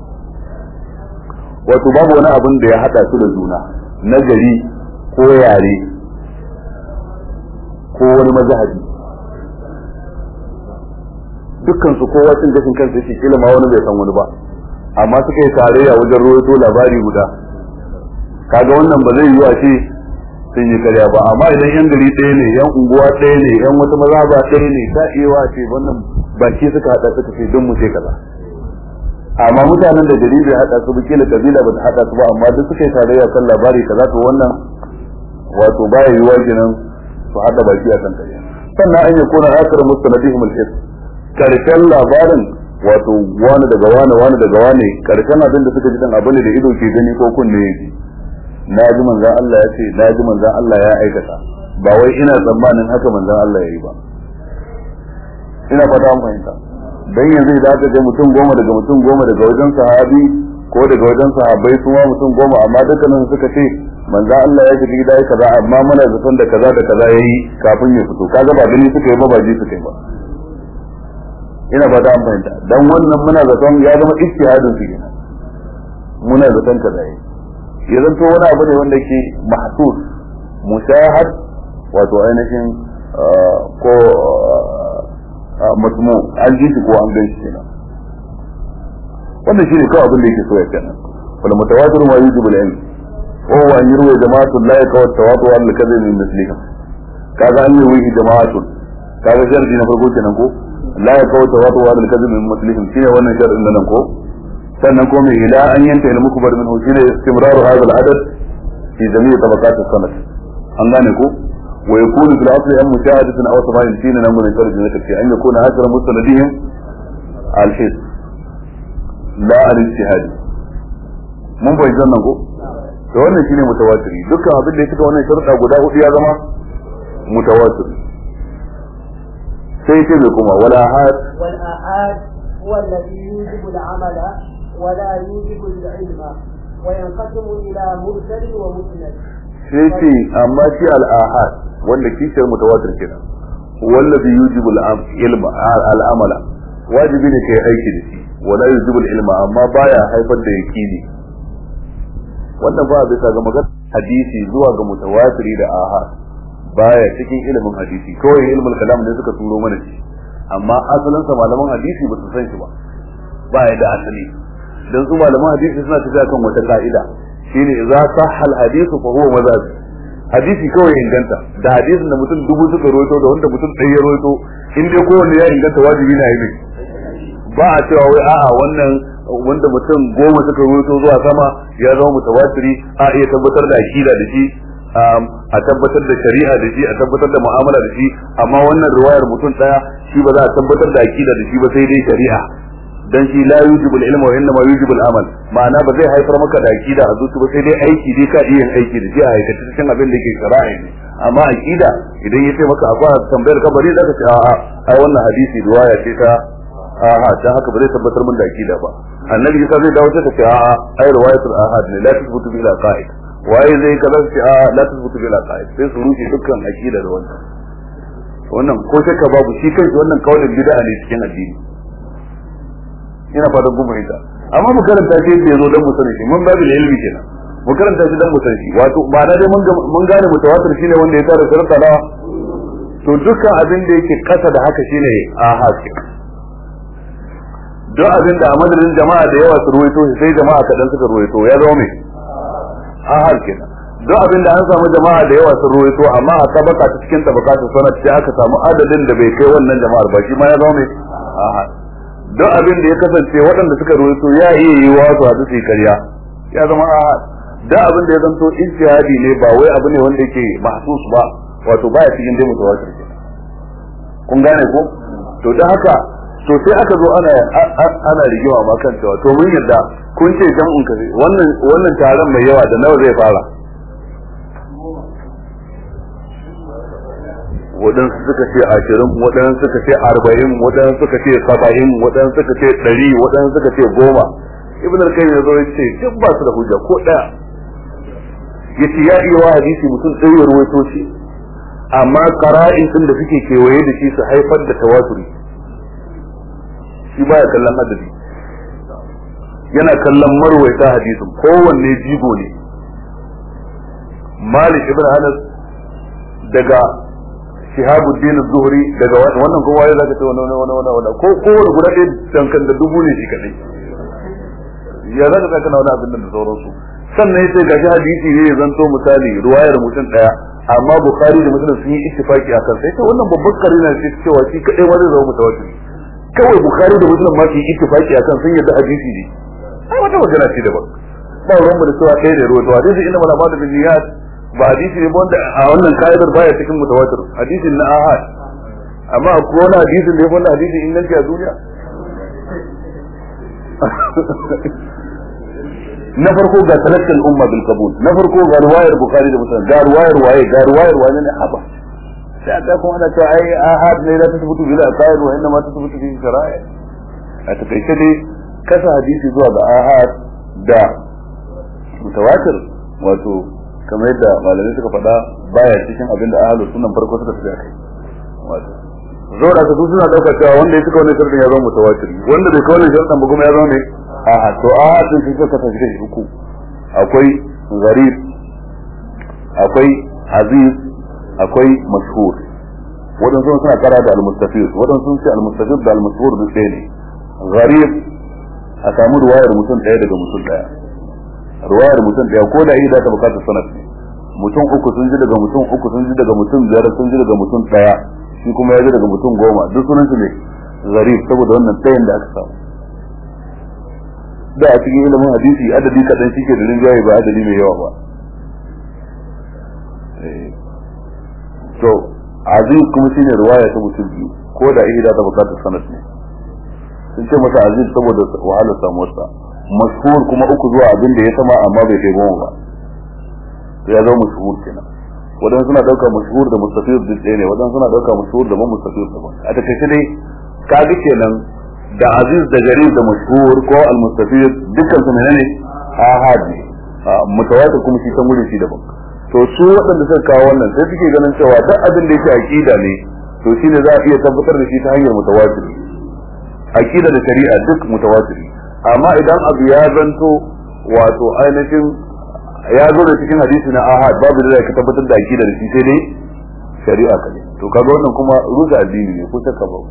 A: wato babu wani abin da ya haɗa su da juna na gari ko yare ko wani mazhabi dukkan su kowa cin gashin kansa shi kila ma wani bai san wani ba amma suka yi tarayya wajen ruwaito labari guda kaga wannan ba zai yi wa ce sun yi karya ba amma idan yan gari ɗaya ne yan unguwa ɗaya ne yan wata mazhaba ɗaya ne ta iya wa ce wannan baki suka hada suka ce don mu ce kaza amma mutanen da gari bai hada su kila kabila ba ta hada su ba amma duk suka yi tarayya kan labari kaza to wannan wato baya yiwa kenan su hada baki a kan kariya sannan an yi kuna akar mustanadihim al-is karshen labarin wato wani daga wani wani daga wani karshen abin da suka ji dan abin da ido ke gani ko kunne ya ji na ji manzan Allah ya ce na ji manzan Allah ya aikata ba wai ina tsammanin haka manzan Allah ya yi ba ina fata an fahimta dan yanzu idan aka ga mutum goma daga mutum goma daga wajen sahabi ko daga wajen sahabbai su ma mutum goma amma dukkanin suka ce manzo Allah ya shiga gida kaza amma muna zaton da kaza da kaza yayi kafin ya fito kaga ba gani suka yi ba ba ji suka yi ba ina fata an fahimta dan wannan muna zaton ya zama ijtihadin su kenan muna zaton kaza yayi ya zanto wani abu ne wanda ke mahsus mushahad wato ainihin ko matmu an ji shi ko an gan shi kenan wannan shine kawai abin da yake so ya kenan wal mutawatir ma yujibu al-ilm wa huwa an yurwa jama'atun la yakaw tawatu al kadhib min mislihim kaga an yi jama'atun kaga sharadi na farko kenan ko la yakaw tawatu al kadhib min mislihim shine wannan sharadin nan ko sannan ko mai ila an yanta ilmu kubar min shine istimraru hadha al-adad fi jami' tabaqat as-sanad an gane ko ويكون في الاصل ان مشاهدة او سماع الدين امر من فرج في ان يكون اثر مستندهم الحس لا الاجتهاد mun bai zan nan ko to wannan shine mutawatiri dukkan abin da ya fita wannan sharuɗa guda hudu ya zama mutawatiri sai ce mai kuma wal ahad
B: wal ahad huwa alladhi yujibu al-amala wa la yujibu al-ilma wa yanqasimu ila mursal wa musnad
A: sai ce amma shi al-ahad wanda kishiyar mutawatir kenan wallazi yujibu al-ilma al-amala wajibi ne kai aiki da shi wala yujibu al-ilma amma baya haifar da yaqini wannan ba bisa ga magana hadisi zuwa ga mutawatiri da ahad baya cikin ilimin hadisi kawai ilmul kalam ne suka turo mana shi amma asalin sa malaman hadisi ba su san shi ba baya da asali dan su malaman hadisi suna tafiya kan wata ka'ida shine idza sahha al-hadithu fa huwa mazhab hadisi kawai inganta da hadisin da mutum dubu suka roito da wanda mutum ɗaya ya roito in dai kowanne ya inganta wajibi na yi ba a cewa wai a'a wannan wanda mutum goma suka roito zuwa sama ya zama mutawatiri a iya tabbatar da akida da shi a tabbatar da shari'a da shi a tabbatar da mu'amala da shi amma wannan riwayar mutum ɗaya shi ba za a tabbatar da akida da shi ba sai dai shari'a dan shi la yujibu al-ilma wa innama yujibu al-amal ma'ana ba zai haifar maka da akida a zuci ba sai dai aiki dai ka iya aiki da shi a aikace cikin abin da yake shari'a ne amma akida idan ya ce maka akwai tambayar kabari zaka ce a'a ai wannan hadisi riwaya ce ta a'a dan haka ba zai tabbatar min da akida ba annabi isa zai dawo ta ce a'a ai riwayatul ahad ne la tasbutu bil aqaid waye zai kaza ce a'a la tasbutu bil aqaid sai su rushe dukkan akida da wannan wannan ko shakka babu shi kanshi wannan kaulin bid'a ne cikin addini ina fatan kun fahimta amma mu karanta shi yadda yazo dan mu sani shi mun babu ilmi kenan mu karanta shi dan mu sani shi wato ba na dai mun mun gane mutawatir shine wanda ya tara sharuɗa na to dukkan abin da yake kasa da haka shine ahad duk abin da a madadin jama'a da yawa su ruwaito shi sai jama'a kaɗan suka ruwaito ya zama mai ahad kenan duk abin da an samu jama'a da yawa sun ruwaito amma a tabaka ta cikin tabaka ta sanat sai aka samu adadin da bai kai wannan jama'ar ba shi ma ya zama mai ahad duk abin da ya kasance waɗanda suka ruwaito ya iya yi wa su hadu su yi karya ya zama ahad duk abin da ya zanto ijtihadi ne ba wai abu ne wanda yake mahsus ba wato baya cikin dai mutawatir kun gane ko to da haka to sai aka zo ana ana rigima ma kan cewa to mun yadda kun ce jam'un kaze wannan wannan taron mai yawa da nawa zai fara waɗansu suka ce ashirin waɗansu suka ce arba'in waɗansu suka ce saba'in waɗansu suka ce ɗari waɗansu suka ce goma ibn al-qayyim ya zo ya ce duk ba su da hujja ko ɗaya yace ya iya wa hadisi mutum ɗaya ya ruwaito shi amma qara'in din da suke kewaye da shi su haifar da tawaturi shi baya kallon hadisi yana kallon marwaita hadisin kowanne jigo ne malik ibn anas daga shihabuddin zuhri daga wannan kuma ya zaka ce wannan wannan wannan wannan ko ko guda ɗaya dankan da dubu ne shi kadai ya zaka zaka na wani abin da sauransu sannan yace gashi hadisi ne ya zanto misali ruwayar mutum daya amma bukhari da muslim sun yi ittifaki akan sai ta wannan babbar karina ce cewa shi kadai ma zai zama mutawatir kawai bukhari da muslim ma su yi ittifaki akan sun yadda hadisi ne ai wata magana ce daban ba ruwan mu da cewa ɗaya da ruwa to hadisi inna mala madu bin niyat ba hadisi ne wanda a wannan ka'idar baya cikin mutawatir hadisin na ahad amma akwai wani hadisin da ya wanda hadisi inganci a duniya na farko ga talakkal umma bil qabul na farko ga riwayar bukhari da muslim ga riwayar waye ga riwayar wani ne haba sai aka kuma ana cewa ai ahad ne la tasbutu bil aqaid wa inma tasbutu bi shara'i a takaice dai kasa hadisi zuwa ga ahad da mutawatir wato kamar yadda malamai suka faɗa baya cikin abin da ahlus sunan farko suka tafi kai wato zo da su suna dauka cewa wanda ya cika wannan sharadin ya zama mutawatir wanda bai kawo wannan sharadin ba kuma ya zama ne a to a din shi suka tafi shi uku akwai gharib akwai aziz akwai mashhur wadansu suna kara da al-mustafid wadansu sun ce al-mustafid da al-mashhur duk ɗaya ne gharib a samu ruwayar mutum ɗaya daga mutum ɗaya ruwayar mutum ɗaya ko da ida ta bukatar sanad ne mutum uku sun ji daga mutum uku sun ji daga mutum biyar sun ji daga mutum ɗaya shi kuma ya ji daga mutum goma duk sunan su ne gharib saboda wannan ɗayan da aka samu da a cikin ilimin hadisi adadi kaɗan shi ke da rinjaye ba adadi mai yawa ba to aziz kuma shine riwaya ta mutum biyu ko da ihda ta bukatar sanad ne sun ce masa aziz saboda wahalar samuwarsa mashhur kuma uku zuwa abin da ya sama amma bai kai goma ba to ya zama mashhur kenan wadan suna dauka mashhur da mustafid duk ɗaya ne wadan suna dauka mashhur da ban mustafid daban a takaice dai kaga kenan da aziz da garib da mashhur ko al-mustafid dukkan su menene ahad ne mutawatir kuma shi kan gudun shi daban to su waɗanda suka kawo wannan sai suke ganin cewa duk abin da yake aqida ne to shine za a iya tabbatar da shi ta hanyar mutawatir aqida da shari'a duk mutawatir amma idan abu ya zanto wato ainihin ya zo da cikin hadisi na ahad babu da ka tabbatar da aqida da shi sai dai shari'a kadai to kaga wannan kuma ruza addini ne ko shakka ba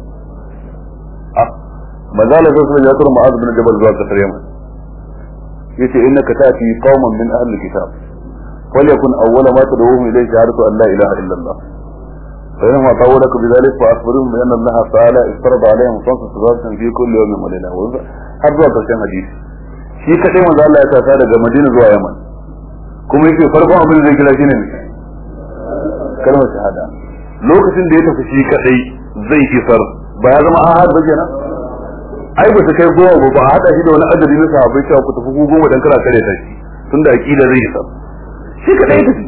A: manzala sai sun ya tura ma'az bin jabal zuwa kasar yaman yace innaka ta'ti qauman min ahli kitab وليكن أول ما تدعوهم إليه شهادة أن لا إله إلا الله فإنما طولك بذلك فأخبرهم بأن الله تعالى افترض عليهم خمس صلوات في كل يوم وليلة har zuwa ƙarshen hadisi shi kaɗai manzo Allah ya tasa daga Madina zuwa Yaman kuma yake farkon abin da zai kira shine kalmar shahada lokacin da ya tafi shi kaɗai zai isar ba ya zama ahad ba kenan ai ba su kai goma ba ba a hada shi da wani adadi na sahabbai cewa ku tafi goma dan kana kare ta shi tunda aqida zai isar shi kadai tafi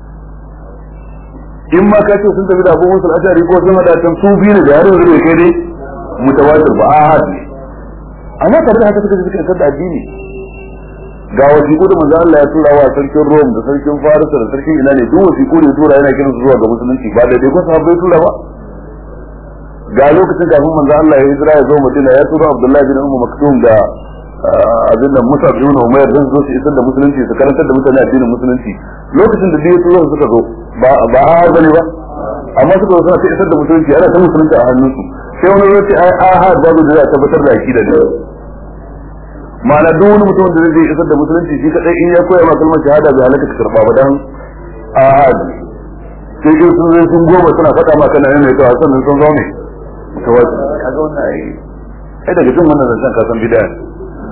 A: in ma ka ce sun tafi da abubuwan sul'ashari ko sun hada can su biyu ne da yaron da kai dai mutawatir ba ahad ne amma tare da haka suka ji suka da addini ga wasiƙu da manzo Allah ya tura wa sarkin Rome da sarkin Faris da sarkin ina ne duk wasiƙu ne tura yana kiran su zuwa ga musulunci ba da dai ko sahabbai tura ba ga lokacin kafin manzo Allah ya hijira ya zo Madina ya tura Abdullahi bin Ummu Maktum da abin da Musa bin Umayr dan zo su isar da musulunci su karantar da mutane addinin musulunci lokacin da dai tura suka zo ba ba a bane ba amma suka zo suna ta isar da musulunci ana ta musulunci a hannunsu sai wani zai ce ai ahad babu da za a tabbatar da akida ne ma'ana duk wani mutum da zai isar da musulunci shi kadai in ya koya ma kalmar shahada bai halaka ka karba ba dan ahad sai in sun zai sun goma suna faɗa ma kana yana ta sannan sun zo ne mutawazi kaga wannan ai ai daga jin wannan zancen ka san bid'a ne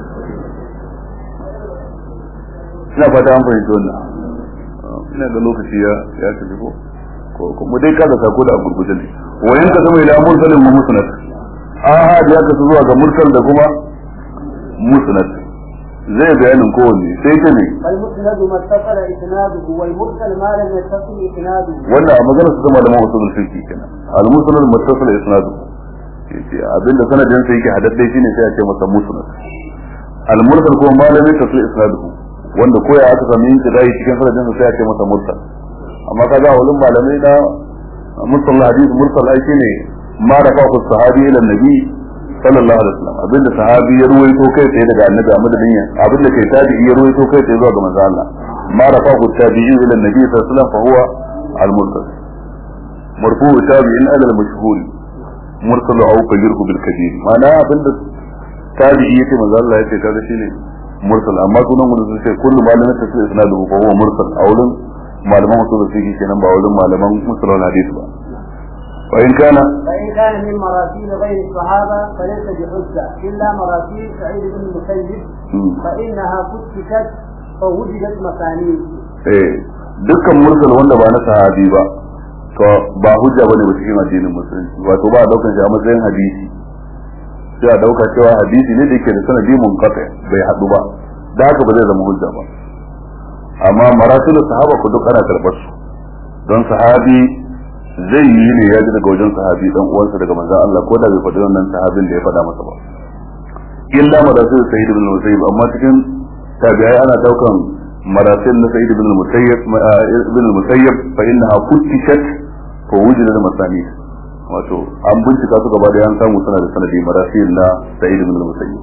A: ina fata an fahimci wannan ina ga lokaci ya ya tafi ko ko mu dai kaza sako da gurguje ne wayan ka zama ila mursalin mu musnad ahad ya kasu zuwa ga mursal da kuma musnad zai bayanin kowanne sai ta ne
B: فالمسند ما اتصل اسناده والمرسل ما لم يتصل اسناده
A: wannan a maganar su zama da mawusul fiqh kenan al musnad muttasil isnadu yace abinda sanadin sa yake hadadde shine sai a ce masa musnad al mursal kuma malamin tasil isnaduhu wanda koya aka sami yin kidai cikin sanadin sa sai a ce masa mursal amma kaga wulin malamai na mursal hadith mursal ai shine ma da fa sahabi ila nabi sallallahu alaihi wasallam abinda sahabi ya ruwaito kai tsaye daga annabi a madadin ya abinda kai tabi'i ya ruwaito kai tsaye zuwa ga manzo Allah ma da fa tabi'i ila nabi sallallahu alaihi wasallam fa huwa al mursal marfu tabi'in ala al mashhur mursal au fajirhu bil kabir ma'ana abinda tabi'i yace manzo Allah yace kaga shine mursal amma sunan mun sun ce kullu malamin tafsir isnaduhu fa huwa mursal a wurin malaman usul fiqh kenan ba wurin malaman musalul hadith ba wa in kana
B: فإن كان من مراسيل غير الصحابة فليس بحجة إلا مراسيل سعيد بن المسيب فإنها فتشت فوجدت مسانيد.
A: eh dukkan mursal wanda ba na sahabi ba to ba hujja bane ba cikin addinin musulunci wato ba a daukar shi a matsayin hadisi sai a dauka cewa hadisi ne da yake da sanadi munqati bai hadu ba da haka ba zai zama hujja ba amma marasilu sahaba ku duk ana karbar su don sahabi zai yi ne ya ji daga wajen sahabi dan uwansa daga manzon Allah ko da bai faɗi wannan sahabin da ya faɗa masa ba illa marasilu sayyid ibn musayyib amma cikin tabi'ai ana daukan marasil na sayyid ibn musayyib ibn musayyib fa innaha futtishat fa wujida masani wato an bincika su gaba da yan samu suna da sanadi marasil na sa'id ibn al-musayyib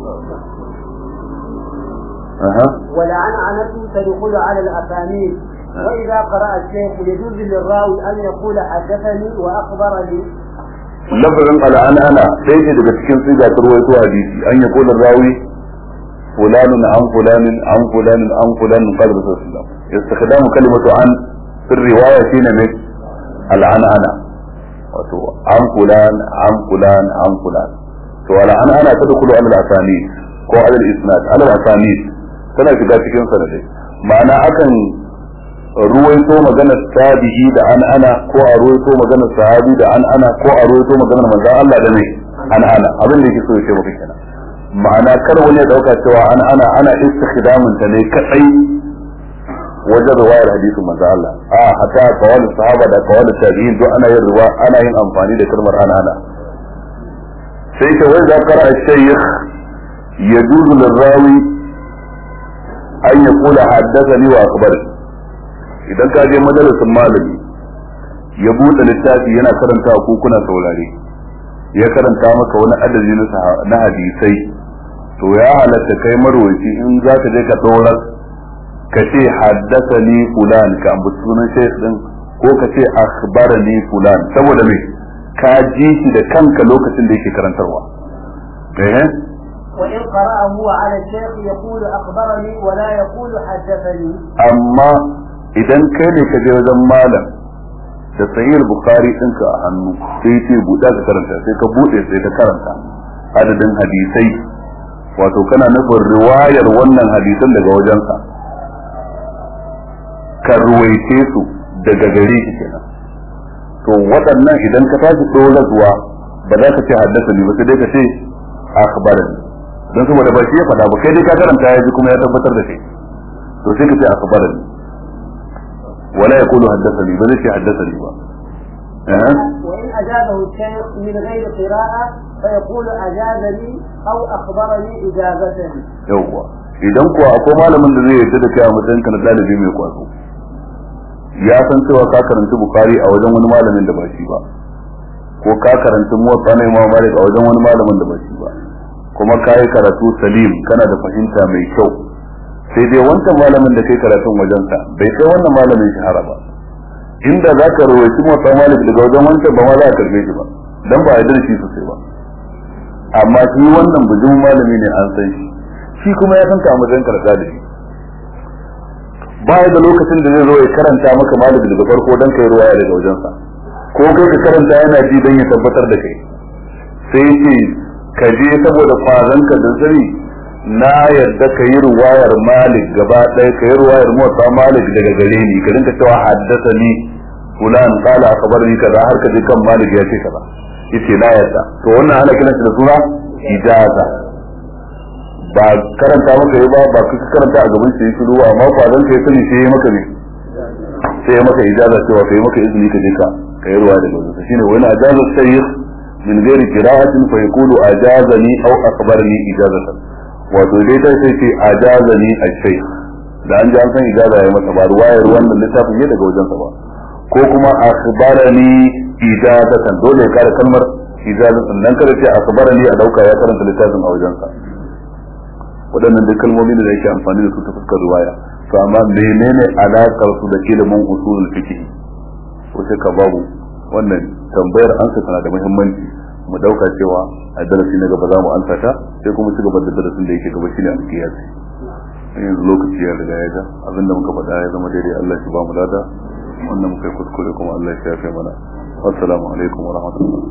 A: aha
B: والعنعنة تدخل على الأسانيد وإذا قرأ الشيخ يجوز للراوي أن يقول حدثني وأخبرني
A: lafazin al'ana sai ce daga cikin siga ta ruwaito hadisi an ya kula rawi fulanun an fulanin an fulanin an fulanin qala rasulullah istikhdamu kalimatu an fi riwaya shine mai al'ana wato an fulan an fulan an fulan to al'ana ta dukulu al asani ko al isnad al asani tana shiga cikin sanadai ma'ana akan ruwaito maganar tabi'i da an ana ko a ruwaito maganar sahabi da an ana ko a ruwaito maganar manzon Allah da ne an ana abin da yake so ya ce maka kenan ma'ana kar wani ya dauka cewa an ana ana istikhdamin ta ne kadai wajen riwayar hadisin manzon Allah a hatta kawal sahaba da kawal tabi'in duk ana yin riwa ana yin amfani da kalmar an ana sai ta wai za kara shaykh yajuzu lirawi an yaqula haddathani wa akhbarani idan ka je majalisin malami ya buɗe littafi yana karanta ko kuna saurare ya karanta maka wani adadi na hadisai to ya halatta kai marwaci in za ka je ka ɗora ka ce haddasa ni fulan ka ambaci sunan shaykh din ko ka ce akhbarani fulan saboda me ka ji shi da kanka lokacin da yake karantarwa eh
B: وإن قرأ هو على الشيخ يقول أخبرني ولا يقول حدثني
A: amma idan kai ne ka je wajen malam da sahih bukhari ɗinka a hannu sai ce buɗa ka karanta sai ka buɗe sai ka karanta adadin hadisai wato kana nufin riwayar wannan hadisan daga wajensa ka ruwaice su daga gare shi kenan to waɗannan idan ka tashi ɗora zuwa ba za ka ce haddasa ni ba sai dai ka ce akhbarani don saboda ba shi ya faɗa ba kai dai ka karanta ya ji kuma ya tabbatar da shi to sai ka ce akhbarani ولا يقول حدثني بل حدثني بقى أه؟
B: وإن أجابه الشيخ من غير قراءة فيقول أجازني أو أخبرني إجابة
A: yawwa idan kuwa akwai malamin da zai yarda da kai a matsayin ka na dalibi mai kwazo ya san cewa ka karanci bukari a wajen wani malamin da ba shi ba ko ka karanci muwatta na imam malik a wajen wani malamin da ba shi ba kuma ka yi karatu salim kana da fahimta mai kyau sai dai wancan malamin da kai karatun wajensa bai kai wannan malamin shahara ba inda za ka rawaci motsa malik daga wajen wancan ba ma za a karbe shi ba dan ba a yarda da shi sosai ba amma shi wannan bujin malami ne an san shi shi kuma ya san ka a matsayin karɓa da shi ba da lokacin da zai zo ya karanta maka malik daga farko dan kai ruwaya daga wajensa ko kai ka karanta yana ji dan ya tabbatar da kai sai ce ka je saboda kwazanka da sani na yadda ka yi ruwayar malik gaba ɗaya ka yi ruwayar motsa malik daga gare ni ka rinka cewa haddasa ni fulan kala akabar ni kaza har ka je kan malik ya ce kaza yace na yadda to wannan ana kiran da suna ijaza ba karanta maka yi ba ba ka karanta a gaban shi shiru amma kwazanka ya sani sai ya maka ne sai ya maka ijaza cewa ka yi maka izini ka je ka ka yi ruwaya daga wajen shine wani ajaza sayyid min ghairi qira'atin fa yaqulu ajazani aw akhbarani ijazatan wato dai ta sai ce ajazani al-shaykh da an ji an san ijaza ya masa ba ruwayar wannan littafin ne daga wajen sa ba ko kuma akhbarani ijazatan dole ya kare kalmar ijazatan dan kada ce akhbarani a dauka ya karanta littafin a wajen sa waɗannan duk kalmomi da yake amfani da su ta fuskar ruwaya to amma menene alakar su da ilimin usulul fiqh ko sai ka babu wannan tambayar ansa tana da muhimmanci mu dauka cewa a darasi na gaba za mu ansa ta sai kuma ci gaba da darasin da yake gaba shine alkiyasi yanzu lokaci ya riga ya ga abinda muka faɗa ya zama daidai Allah shi ba mu lada wannan muka yi kuskure kuma Allah shi ya kai mana assalamu alaikum wa rahmatullah